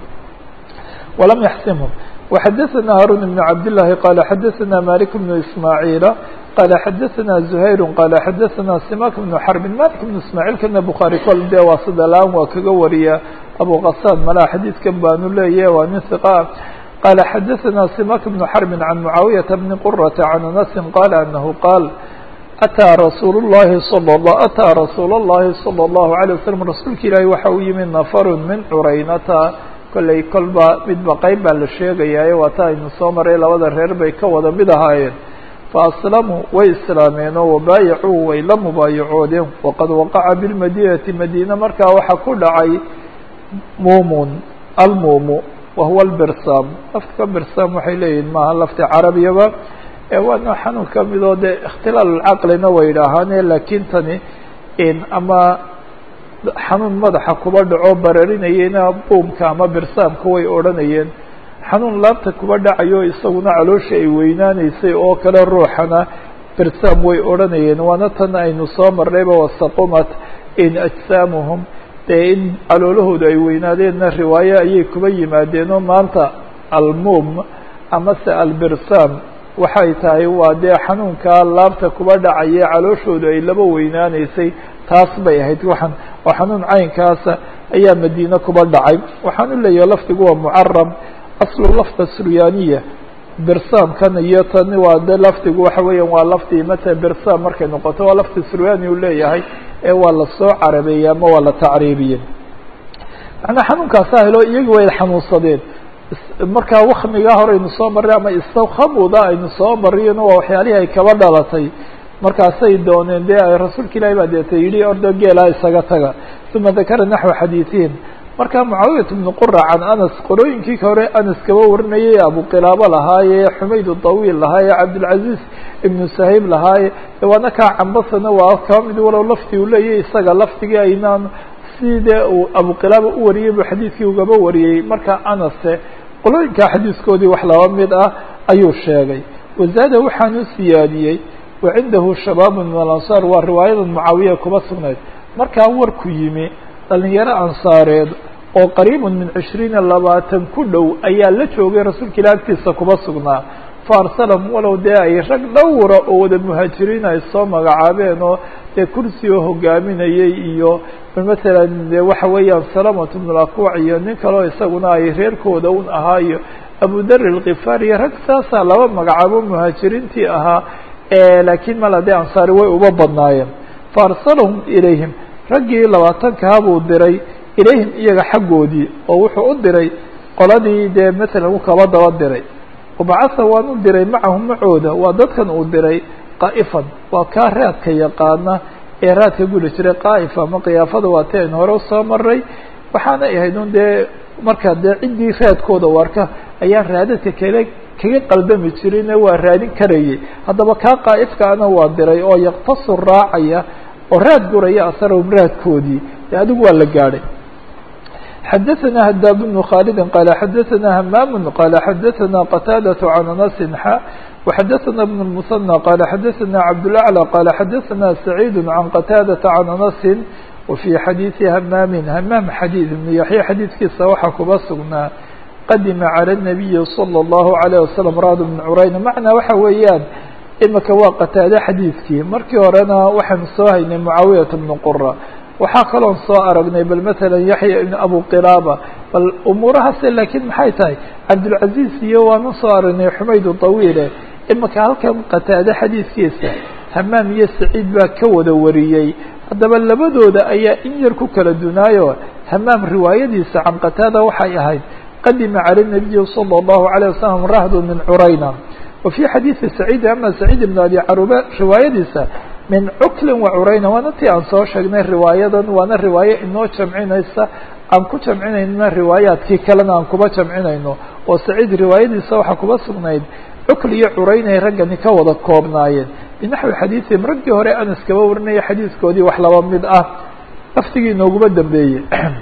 walam yaxsimhum وxadثna hاrون بن cabd للahi qال xadثna mالك بن ismاعيiل qال xadثna زhayr qال xadثna simak بن xرب malik بن ismاعيل kana bخaarي kol de waa sidalaan waa kaga wariya abu qasاn malaa xadiidkan baanu leeyahy waa nin ثiqa qال xadثna simak بن xرب عن معaaوiyaة بن qرة عن أنس qال أنه qاal أtىa rasuul الlahi صلى الله أtىa rasuul الlahi صلى الله عليه وسلم rasuulka ilaahi waxa u yimi نfr min curaynata kolley kolba midba qeyb baa la sheegayaaye waa ta aynu soo maray labada reer bay ka wada mid ahaayeen fa aslamuu way islaameen oo wabaayacuu way la mubaayacoodeen waqad waqaca bilmadinati madiina markaa waxaa ku dhacay muumun almuumu wahuwa albirsaam laftka birsaam waxay leeyihin maaha lafti carabiyaba waana xanuun ka midoo dee ikhtilaal caqlina way idhaahaane laakiin tani ama xanuun madaxa kuba dhaco bararinayena buumka ama birsaamka way odhanayeen xanuun laabta kuba dhacayo isaguna caloosha ay weynaaneysay oo kale ruuxana birsaam way odhanayeen waana tan aynu soo marnayba wasaqumat in ajsaamuhum dee in caloolahooda ay weynaadeenna riwaaye ayay kuba yimaadeenoo maanta almuum amase albirsaam waxay tahay waa dee xanuunkaa laabta kuba dhacaye calooshooda ay laba weynaaneysay taas bay ahayd waxaan oo xanuun caynkaasa ayaa madiine kuba dhacay waxaan u leeyahay lafdigu waa mucarab aslu lafda suryaaniya birsaamkan iyo tan waa de lafdigu waxa weeyaan waa lafdi mata birsaam markay noqoto waa lafdi suryaani uu leeyahay ee waa lasoo carabeeyey ama waa la tacriibiyey macnaa xanuunkaasa helo iyagi way xanuunsadeen markaa wakmigaa hore aynu soo marray ama istawkhamuda aynu soo mariyeno waa waxyaalihii ay kaba dhalatay markaasay dooneen dee ay rasuulka ilahi baa deeta yidhi ordo geelaa isaga taga uma dakara naxwa xadiiثihim marka mucaawiyat bnu qura can anas qorooyinkii hore anas kaba warinayay abu qilaabo lahaaye xumayd طawiil lahaaye cabdilcaziz ibnu sahayb lahaaye waana kaa cambasana waa kaba mid walow lafdi uu leeyahy isaga lafdigii aynaan sidee uu abu qilaaba u wariyey buu xadiidkii ugaba wariyey marka anase qolooyinkaa xadiiskoodii wax laba mid ah ayuu sheegay wazaada waxaanu siyaadiyey wa cindahu shabaabu min alansaar waa riwaayada mucaawiya kuba sugnayd markaa warku yimi dhalinyaro ansaareed oo qariibun min cishriina labaatan ku dhow ayaa la joogay rasuulka ilah agtiisa kuba sugnaa faarsalahum walow dee ay rag dhowra oo wada muhaajiriin ay soo magacaabeen oo dee kursi oo hogaaminayay iyo matalan de waxa weeyaan salamatu bnu lakuuc iyo nin kaleo isaguna ay reerkooda un ahaa iyo abu dar alkifaar iyo rag saasaa laba magacaabo muhaajiriintii ahaa laakiin mala dee ansaari way uba badnaayeen faarsalahum ilayhim raggii labaatankaha buu diray ilayhim iyaga xaggoodii oo wuxuu u diray qoladii dee matalan u kaba daba diray wabacatha waan u diray macahum macooda waa dadkan uu diray qaa'ifan waa kaa raadka yaqaana ee raadka guli jiray qaa'ifa ama kiyaafada waa ti aynu hore usoo maray waxaana ahayd un dee marka dee ciddii raadkooda warka ayaan raadadka kale kaga qaldami jirin waa raadin karayay haddaba kaa qaa'ifkaana waa diray oo yaktasu raacaya oo raad guraya asarahum raadkoodii de adigu waa la gaadhay xadaثna hadaab بن khالد qال xadaثna hmam qال xadaثna qتاadة عن أنس xا وxadaثna بن المثنى qال xadaثna cabdالأعلى qال xadaثna سعيid عن qتاadة عن أنس وفي xadيiثi hmam hmam xadيث بن yaحya xadiidkiisa waxaa kuba sugnaa qadima عalى النaبiي صلى الله عليه وسلم rad بن curayn macnaa waxa weeyaan imika waa qataade xadiidkii markii horena waxaanu soo haynay mucaawiyaة بن qura waxaa kaloon soo aragnay bal matalan yaxya ibn abu qilaaba bal umuurahaase laakiin maxay tahay cabdulcaziz iyo waanu soo aragnay xumaydu tawiile imika halkan qataade xadiidkiisa hamaam iyo saciid baa ka wada wariyey haddaba labadooda ayaa in yar ku kala dunaayo hamaam riwaayadiisa can qataada waxay ahayd qadima cala nabiyi salى اllahu عalيه wasalam rahdu min curayna wa fii xadiidi saciid ama saciid ibn abi caruba riwaayadiisa min cuklin wa curayna waana tii aan soo sheegnay riwaayadan waana riwaayo inoo jamcinaysa aan ku jamcinayna riwaayaadkii kalena aan kuba jamcinayno oo saciid riwaayadiisa waxaa kuba sugnayd cukl iyo curaynay raggani ka wada koobnaayeen binaxwi xadiiثihim raggii hore anas kaba warinaya xadiiskoodii wax laba mid ah laftigii inooguma dambeeyey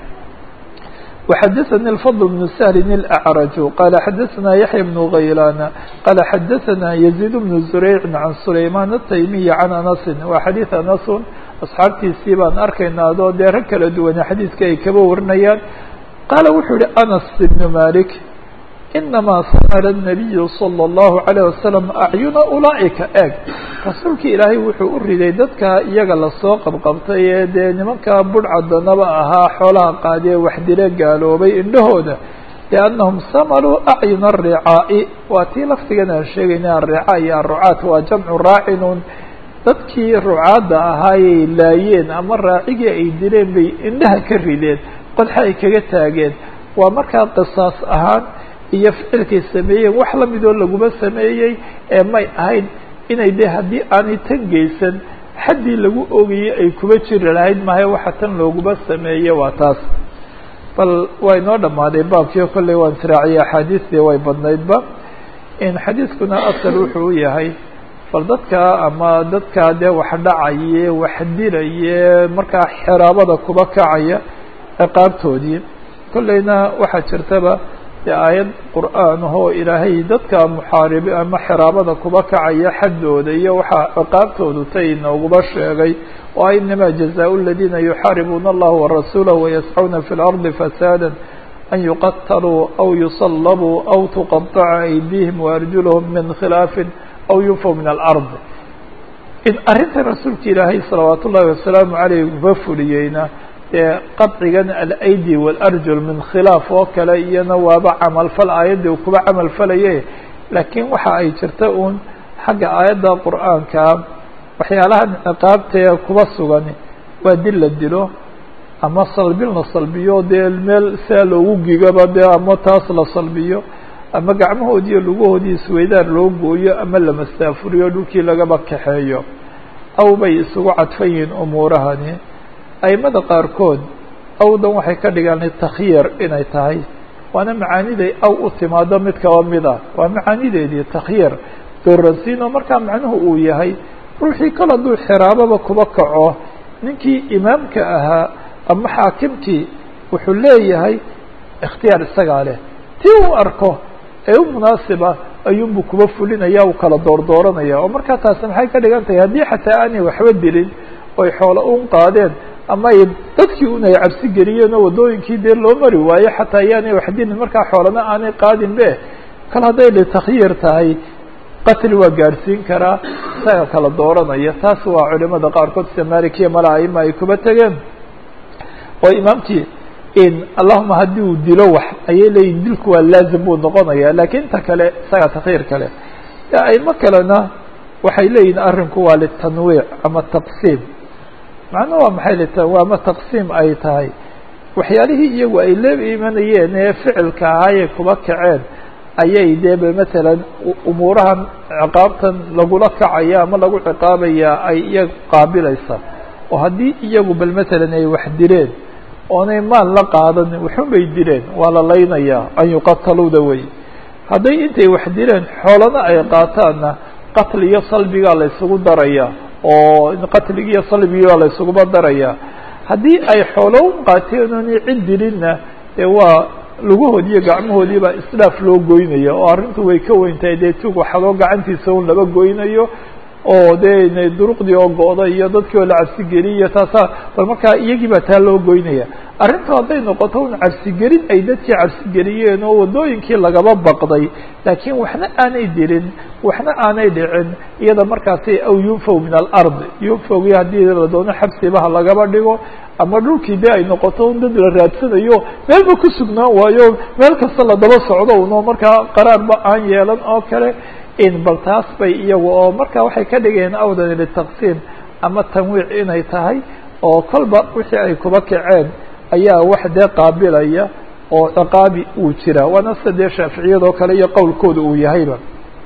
وxadثnي الفضل بن سهل الأعرج qال xadثna يحيى بن غyلان qال xadثna يزيد بن زريع عن سليمان التيمي عن أنس waa xadيiث أنس أصxaabtiisii baan arkayna adoo dee rag kala duwane xadiiska ay kaba warinayaan qaala wuxuu yihi أنس بن مالك إنما sمر النبي صلى الله عليه وسلم أعيuنa أuلaئika eg rasuulki ilaahay wuxuu u riday dadka iyaga lasoo qabqabtay ee dee nimanka budhcadanaba ahaa xoolaha qaadiye waxdile gaaloobay indhahooda لأnnahum samaluu أcyuna الرicaa'i waa tii laftigan aan sheegayna الricaa iyo الrucaat waa jamcu raacinun dadkii rucaadda ahaayay laayeen ama raacigii ay dileen bay indhaha ka rideen qodxa ay kaga taageen waa markaa qisaas ahaan iyo ficilkay sameeyeen wax lamidoo laguma sameeyey ee may ahayn inay de haddii aanay tan geysan xaddii lagu ogayey ay kuba jiri lahayd mahay waxa tan looguma sameeye waa taas bal waa inoo dhammaaday baabkii kolley waan israaciyay axaadiistii way badnaydba in xadiiskuna asal wuxuu u yahay bal dadka ama dadka dee wax dhacaye wax dilaye markaa xeraabada kuba kacaya ciqaabtoodii kolleyna waxaa jirtaba dee aayad qur'aan ahoo ilaahay dadka muxaaribi ama xeraabada kuba kacaya xaddooda iyo waxaa ciqaabtoodu tay inooguma sheegay oo inamaa jazaau اladiina yuxaaribuuna allaha warasuulahu wayascuuna fi اlardi fasaada an yuqataluu aw yusallabuu aw tuqaطaca aydihim waarjulahum min khilaafin aw yunfaw min alard in arrintan rasuulka ilaahay salawaat ullahi wasalaamu caleyh uba fuliyeyna dee qadcigan alaydi waalarjul min khilaaf oo kale iyana waaba camalfal aayaddii uu kuba camal falaye laakiin waxa ay jirta uun xagga aayadda qur'aankaa waxyaalahan ciqaabtee kuba sugan waa dil la dilo ama salbil la salbiyo dee meel sia loogu gigaba dee ama taas la salbiyo ama gacmahoodii iyo lugahoodii isweydaar loo gooyo ama la mastaafuriyo dhulkii lagaba kaxeeyo aw bay isugu cadfan yihiin umuurahani aimada qaarkood awdan waxay ka dhigaan takhyiir inay tahay waana macaaniday aw u timaado mid kaba mid ah waa macaanideedii takhyiir dooransiino markaa macnuhu uu yahay ruuxii kal hadduu xiraababa kuba kaco ninkii imaamka ahaa ama xaakimkii wuxuu leeyahay ikhtiyaar isagaa leh tii uu arko ee u munaasiba ayuunbuu kuba fulinaya uu kala doordooranaya oo markaa taasi maxay ka dhigan tahay haddii xataa aanay waxba dilin oy xoolo un qaadeen ama ay dadkii un ay cabsi geliyeen oo waddooyinkii dee loo mari waayo xataa ayaanay wax dilin markaa xoolana aanay qaadin be kal hadday litakyiir tahay qatli waa gaadhsiin karaa isaga kala dooranaya taas waa culimada qaarkood sida malikiya mala aima ay kuba tegeen oo imaamkii in allahuma haddii uu dilo wax ayay leeyihin dilku waa laazim buu noqonaya lakin inta kale isaga takyiir kale aimo kalena waxay leeyihin arrinku waa litanwiic ama taqsiim macnuhu waa maxay lit waa ma taqsiim ay tahay waxyaalihii iyagu ay la imanayeen ee ficilka ahaayay kuba kaceen ayay dee ba matalan umuurahan ciqaabtan lagula kacaya ama lagu ciqaabaya ay iyaga qaabilaysa oo haddii iyagu bal matalan ay wax dileen oonay maal la qaadan waxun bay dileen waa la laynayaa an yuqataluuda wey hadday intay wax dileen xoolana ay qaataanna qatli iyo salbigaa la ysugu daraya oo qatligi iyo salbigaa la ysuguba daraya haddii ay xoolo u qaateen oonay cid dilinna dee waa lugahoodi iyo gacmahoodiibaa isdhaaf loo goynaya oo arrintu way ka weyn tahay dee tug waxadoo gacantiisa un laba goynayo oo dee duruqdii oo go-da iyo dadkii oo la cabsigeliy iyo taasaa bal markaa iyagii baa taa loo goynaya arrintu hadday noqoto un cabsigelin ay dadkii cabsigeliyeen oo waddooyinkii lagaba baqday laakiin waxna aanay dilin waxna aanay dhicin iyada markaasi aw yunfaw min alard yunfawgii haddii la doono xabsibaha lagaba dhigo ama dhulkii de ay noqoto un dad la raadsanayo meelba ku sugnaan waayo meel kasta la daba socdo uno markaa qaraarba aan yeelan oo kale in bal taas bay iyagu oo marka waxay ka dhigayeen awdan litaqsiim ama tanwiic inay tahay oo kolba wixii ay kuba kaceen ayaa wax dee qaabilaya oo ciqaabi uu jira waana sida dee shaaficiyadoo kale iyo qowlkooda uu yahayba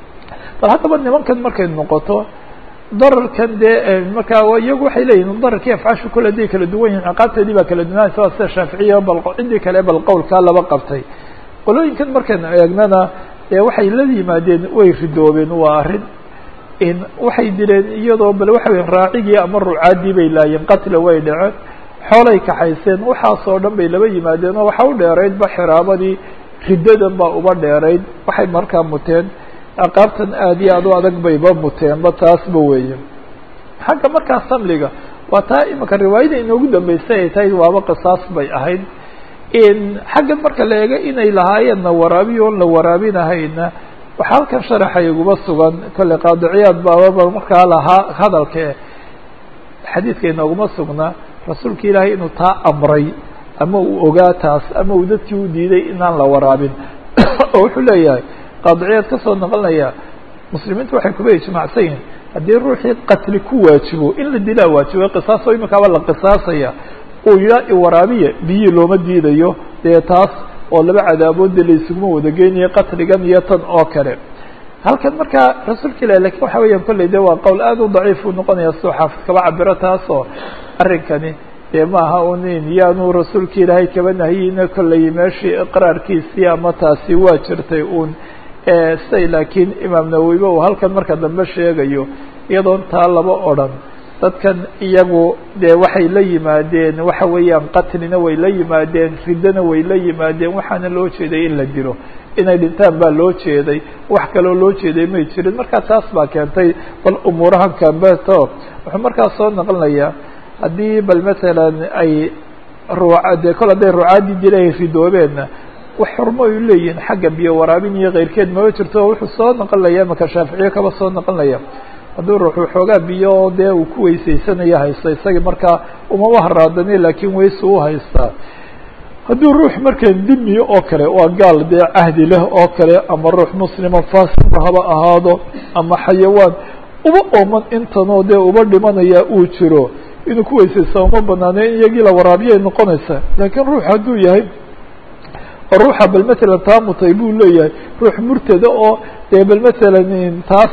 bal haddaba nimankan markay noqoto dararkan dee markaa iyagu waxay leeyihin dararkii afcaashu kule haday kala duwan yihin ciqaabteedii baa kala duwanaysa waa sida shaaficiya bal ciddii kale bal qowlkaa laba qabtay qolooyinkan markaynu eegnana dee waxay la yimaadeen way ridoobeen waa arrin in waxay dileen iyadoo bal waxa weya raacigii ama rucaadii bay laayeen qatla way dhaceen xoolay kaxayseen waxaasoo dhan bay laba yimaadeen oo waxa u dheeraydba xiraabadii riddadan baa uba dheerayd waxay markaa muteen aqaabtan aada iyo aad u adag bayba muteenba taasba weeye xagga markaa samliga waa taa imika riwaayada inoogu dambeysay ay tahay waaba qisaas bay ahayd xaggan marka la eego inay lahaayeenna waraabiyo on la waraabinahayna waxaa halkan sharaxa iguba sugan kolley qaadiciyaad baababa markaa lahaa hadalke xadiidka inooguma sugnaa rasuulka ilaahay inuu taa amray ama uu ogaa taas ama uu dadkii u diiday inaan la waraabin oo wuxuu leeyahay qaadiciyaad ka soo noqonaya muslimiintu waxay kuba ijmaacsan yihin haddii ruuxii qatli ku waajibo in la dilaa waajibo qisaaso imikaaba la qisaasaya uu yidhaa iwaraabiya biyii looma diidayo dee taas oo laba cadaaboodda la isuguma wada geynayo qatligan iyo tan oo kale halkan markaa rasuulka ilahi lakin waxa weeyaan kolley de waa qowl aada u daciif uu noqonaya sidoo xaafid kaba cabiro taasoo arrinkani dee maaha un in yaanu rasuulka ilaahay kaba nahiyina kolley meeshii iqraarkiisii ama taasi waa jirtay uun siday laakiin imaam nawowiba uu halkan marka dambe sheegayo iyadoon taa laba odrhan dadkan iyagu dee waxay la yimaadeen waxa weeyaan qatlina way la yimaadeen riddana way la yimaadeen waxaana loo jeeday in la dilo inay dhintaan baa loo jeeday wax kaloo loo jeeday may jirin marka taas baa keentay bal umuurahan kambeto wuxuu markaas soo naqlinayaa haddii bal matalan ay ruuca dee kol hadday rucaadii dila ay ridoobeenna wax xurmo ay leeyihiin xagga biyo waraabin iyo keyrkeed mama jirto oo wuxuu soo naqlinaya maka shaaficiye kaba soo naqlinaya hadduu ruuxu xoogaa biyo dee uu ku weysaysanaya haysta isagii markaa umama haraadani laakiin weyse u haystaa hadduu ruux markan dimiyo oo kale waa gaal dee cahdi leh oo kale ama ruux muslima faasiba haba ahaado ama xayawaan uba ooman intanoo dee uba dhimanaya uu jiro inuu ku weysaysta uma banaane in iyagii la waraabiyay noqonaysaa laakiin ruux hadduu yahay oo ruuxa bal matalan taa mutay buu leeyahay ruux murtada oo dee bal matalan taas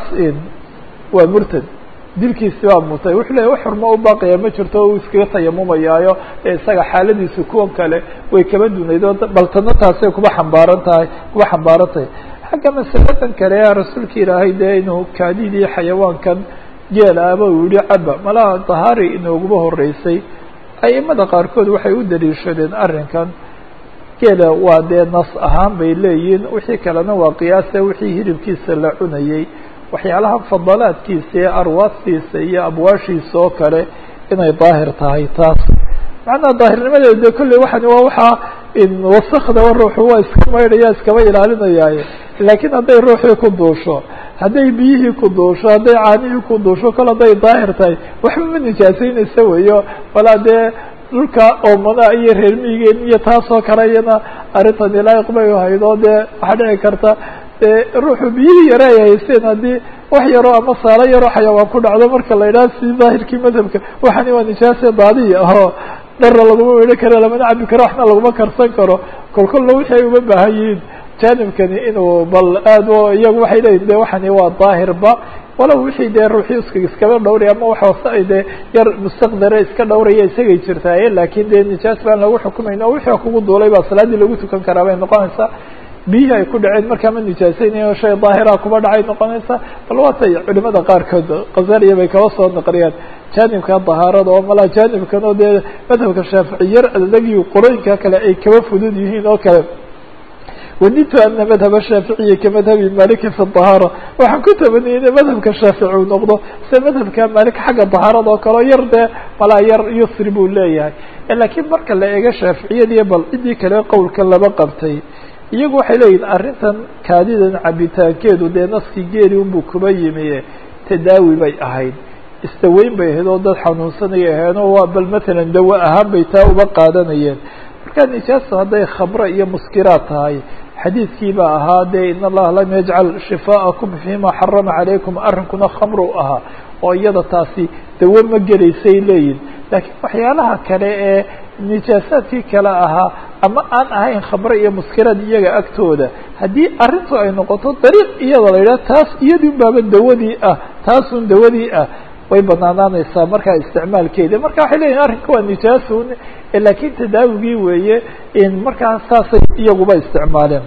waa murtad dilkiisi baa mutay wuxuu leeyahy wax xurmo u baaqaya ma jirto o uu iskaga tayamumayaayo ee isaga xaaladiisu kuwan kale way kaba dunayd oo baltana taasay kuba xambaaran tahay kuba xambaaran tahay xagga masaladan kale rasuulka ilaahay dee inuu kaadidii xayawaankan geel aba uu yihi caba malaha dahaari inooguma horeysay aimada qaarkood waxay u daliishadeen arrinkan geela waa dee nas ahaan bay leeyihiin wixii kalena waa qiyaasa wixii hilibkiisa la cunayey waxyaalaha fadalaadkiisa iyo arwaastiisa iyo abwaashiisa oo kale inay daahir tahay taas macnaha daahirnimadeeda de kolley waxani waa waxaa wasakda ruuxu waa iska maydhaya iskaba ilaalinayaaye laakiin hadday ruuxii ku duusho hadday biyihii ku duusho hadday caanihii ku duusho kol hadday daahir tahay waxba ma nijaasaynaysa weyo walaa dee dhulka oomanaha iyo reer miigeen iyo taasoo kale iyana arrintani laayiq bay haydoo dee waxaa dhici karta dee ruuxu biyihii yare ay haysteen haddii wax yaroo ama saalo yaroo xayawaan ku dhacdo marka la idhaha si daahirkii madhabka waxani waa nijaase daadiya oo dharna laguma weedhan karo lamana cabi karo waxna laguma karsan karo kol kolna wixii ay uma baahan yihiin janibkani inuu bal aad o iyagu waxay leeyihin de waxani waa daahirba walow wixii dee ruuxii iska iskaba dhowray ama wax hoose ay dee yar mustaqdare iska dhowraya isagay jirtaaye laakin dee nijaas baan lagu xukumayn oo wixii kugu duulay baa salaaddii lagu tukan karaa bay noqonaysaa biyihii ay ku dhaceen markaa ma nijaasaynayo shay daahira kuba dhacay noqonaysa bal waatay culimada qaarkood khazaliya bay kaba soo naqliyaan janibka dahaarada oo malaa janibkan oo dee madhabka shaafici yar adagii qolooyinka kale ay kaba fudud yihiin oo kale wadidtu ana madhaba shaaficiyi ka madhabi maliki fi dahaara waxaan ku tabaniyey ina madhabka shaafici uu noqdo sida madhabka malik xagga dahaarada oo kale o yar dee malaa yar yusri buu leeyahay laakiin marka la eego shaaficiyadii bal ciddii kale qowlka laba qabtay iyagu waxay leeyihin arrintan kaadidan cabitaankeedu dee naskii geeli unbuu kuba yimi tadaawi bay ahayd istaweyn bay ahayd oo dad xanuunsanaya ahayn oo waa bal matalan dawo ahaan bay taa uba qaadanayeen marka nijaasta hadday khamre iyo muskiraad tahay xadiidkii baa ahaa dee in allaha lam yajcal shifaaءakum fima xarama calaykum arrinkuna khamru ahaa oo iyada taasi dawo ma gelaysay leeyihin laakiin waxyaalaha kale ee nijaasaadkii kale ahaa ama aan ahayn khamre iyo muskiraad iyaga agtooda haddii arrintu ay noqoto dariiq iyada la yidhaha taas iyadii baaba dawadii ah taasun dawadii ah way banaanaanaysaa markaa isticmaalkeeda marka waxay leeyihin arrinka waa nijaasun laakiin tadaawigii weeye in markaa saasay iyaguba isticmaaleen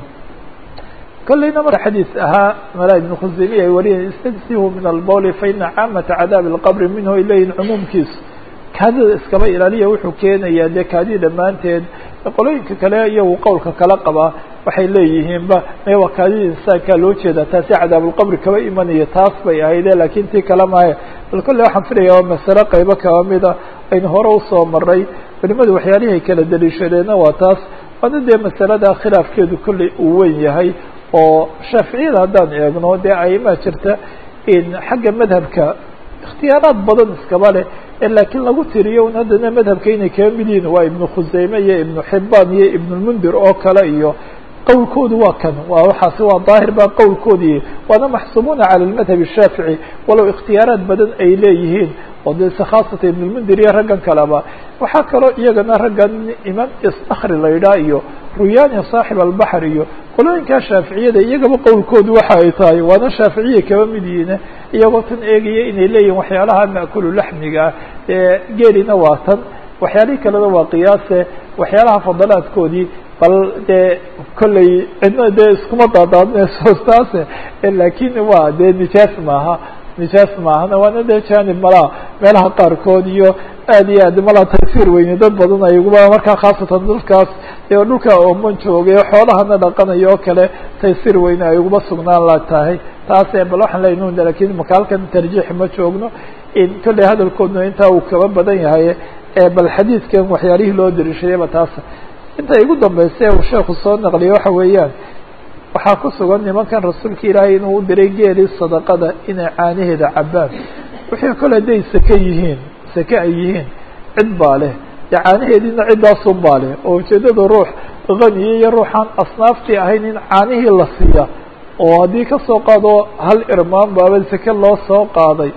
kolleyna mar xadiis ahaa mala ibn khuseymiya ay wariyeen istagsihu min albawli faina caamata cadaabi اlqabri minhu ay leeyihin cumuumkiisu kaadida iskaba ilaaliya wuxuu keenayaa dee kaadida dhammaanteed qolooyinka kale iyagu qowlka kala qabaa waxay leeyihiinba me waa kaadida insaankaa loo jeedaa taasi cadaabulqabri kaba imanaya taas bay ahayde laakiin tii kale maayo bal kolley waxaan filaya waa masale qaybo kaba mida aynu hore usoo maray culimadu waxyaalihii ay kala daliishadeenna waa taas waana dee masalada khilaafkeedu kolley uu weyn yahay oo shaaficiyada haddaan eegno dee aimaa jirta in xagga madhabka ikhtiyaaraad badan iskaba leh laakiin lagu tiriyo un haddana madhabka inay kaga mid yihiin waa ibnu khuseyme iyo ibnu xibaan iyo ibnulmundir oo kale iyo qowlkoodu waa kan waa waxaasi waa daahir baa qowlkoodii waana maxsuumuuna cala lmadhab الshaafici walow ikhtiyaaraad badan ay leeyihiin oo de se khaasatan ibnulmundir iyo raggan kaleba waxaa kaloo iyagana raggan imaam istakri la yidhaha iyo ruyani saaxib albaxr iyo qolooyinkaa shaaficiyada iyagaba qowlkoodu waxa ay tahay waana shaaficiya kaba mid yihiin iyagoo tan eegaya inay leeyihin waxyaalaha ma'kulu laxmiga ee geelina waa tan waxyaalihii kalena waa qiyaase waxyaalaha fadalaadkoodii bal dee kolley cidna dee iskuma daadaadinayso taase laakiin waa dee nijaas maaha nijaas maahana waana dee janib malaa meelaha qaarkood iyo aad iyo aad malaa tagsiir weyne dad badan ayguba markaa khaasatan dadkaas ee dhulka ooman joogay xoolahana dhaqanayo oo kale taysiir weyne ay uguba sugnaan la tahay taase bal waxaan leynun lakin maka halkan tarjiix ma joogno in kolley hadalkoodna intaa uu kaba badan yahay bal xadiidkan waxyaalihii loo dariishadayba taas inta igu dambaysa uu sheekhu soo naqliyay waxa weeyaan waxaa ku sugan nimankan rasuulka ilaahay inuu u diray geelii sadaqada inay caanaheeda cabbaan wixii kole hadday seke yihiin seke ay yihiin cid baa leh dee caanaheediina ciddaasun baa leh oo ujeeddada ruux haniya iyo ruuxaan asnaaftii ahayn in caanihii la siiya oo haddii kasoo qaado hal irmaan baaba seke loo soo qaaday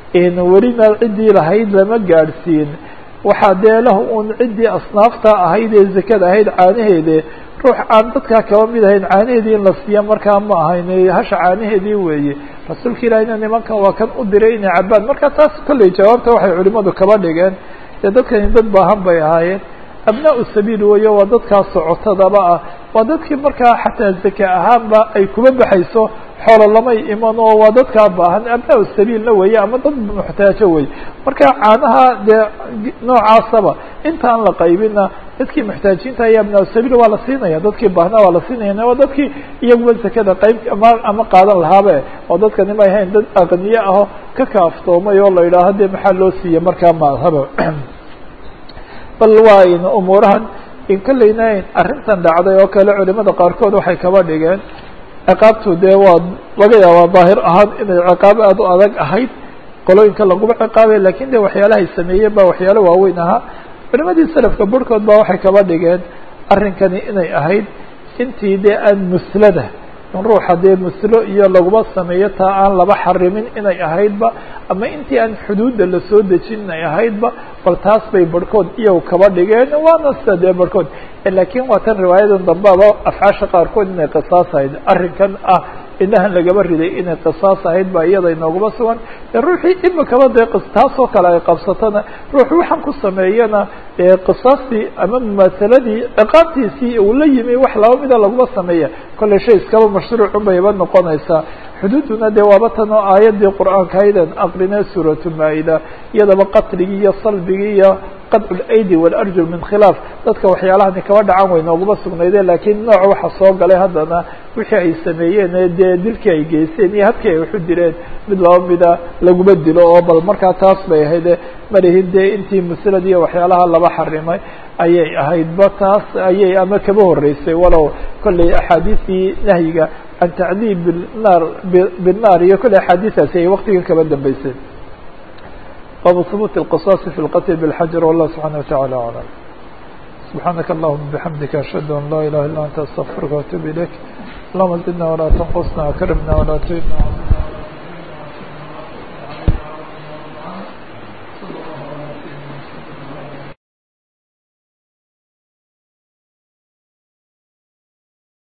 welina ciddii lahayd lama gaadhsiin waxaa dee lahu un ciddii asnaafta ahayd ee zakada ahayd caanaheede ruux aan dadkaa kaba mid ahayn caanaheedii in la siiya markaa ma ahayn hasha caanaheedii weeye rasuulka ilaahina nimankan waa kan u diray inay cabbaan marka taas kolley jawaabta waxay culimadu kaba dhigeen dee dadkani dad baahan bay ahaayeen abnaa-u sabiil weeye waa dadkaa socotadaba ah waa dadkii markaa xataa zaka ahaanba ay kuba baxayso xoolo lamay iman oo waa dadkaa baahan abnaa sabiilna weeye ama dad muxtaajo wey marka caanaha dee noocaasaba intaan la qaybina dadkii muxtaajiinta iyo abnaa sabiil waa la siinaya dadkii baahnaa waa la siinaya waa dadkii iyaguba zakada qayb ama ama qaadan lahaabe oo dadkani may ahayn dad aqniye aho ka kaaftoomay oo la yidhaaho dee maxaa loo siiya markaa maadhaba bal waa in umuurahan in kolleyna arrintan dhacday oo kale culimada qaarkood waxay kaba dhigeen ciqaabtu dee waa laga yaabaa daahir ahaan inay ciqaab aada u adag ahayd qolooyinka laguma ciqaabay lakin de waxyaalahay sameeyeen ba waxyaalo waaweyn ahaa culimadii selafka barhkood ba waxay kaba dhigeen arrinkani inay ahayd intii dee aan muslada ruuxa dee muslo iyo laguma sameeyo taa aan laba xarimin inay ahaydba ama intii aan xuduudda lasoo dejin inay ahaydba bal taas bay barhkood iyagu kaba dhigeen waana sida dee barhkood lakin waa tan riwaayadan dambeaba afcaasha qaarkood inay qisaas ahayd arrinkan ah inahan lagaba riday inay qisaas ahayd ba iyada inooguma sugan ruuxii imikaba dee taasoo kale ay qabsatona ruux waxaan ku sameeyana qisaastii ama mumaasaladii ciqaabtiisii uu la yimi wax laba mida laguma sameeya kollay shay iskaba mashruucun bayba noqonaysaa xuduuduna dee waaba tan oo aayadii qur-aanka aydan aqrinee suuratu maa-ida iyadaba qatligii iyo salbigii iyo qadcu lydi walarjul min khilaaf dadka waxyaalahani kaba dhacan way nooguma sugnayde lakiin nooc waxa soo galay haddana wixii ay sameeyeen dee dilkii ay geysteen iyo habkii ay waxu dileen mid laba mida laguma dilo oo bal markaa taas bay ahayde malihin dee intii muslad iyo waxyaalaha laba xarimay ayay ahaydba taas ayay ama kaba horeysay walow kollay axaadiistii nahyiga can tacdiib binaar binnaar iyo kollay axaadiistaasi ay waktigan kaba dambeysay baabu hubuuti اlqisaasi fi lqatl bاlxajar wallah subxana wataعala aclam subxaanaka allahuma bixamdika ashhadu an laa ilaha illa anta astaqfiruka waatuub ilayk allahuma zidna walaa tanqusna akrimna walaa tuhina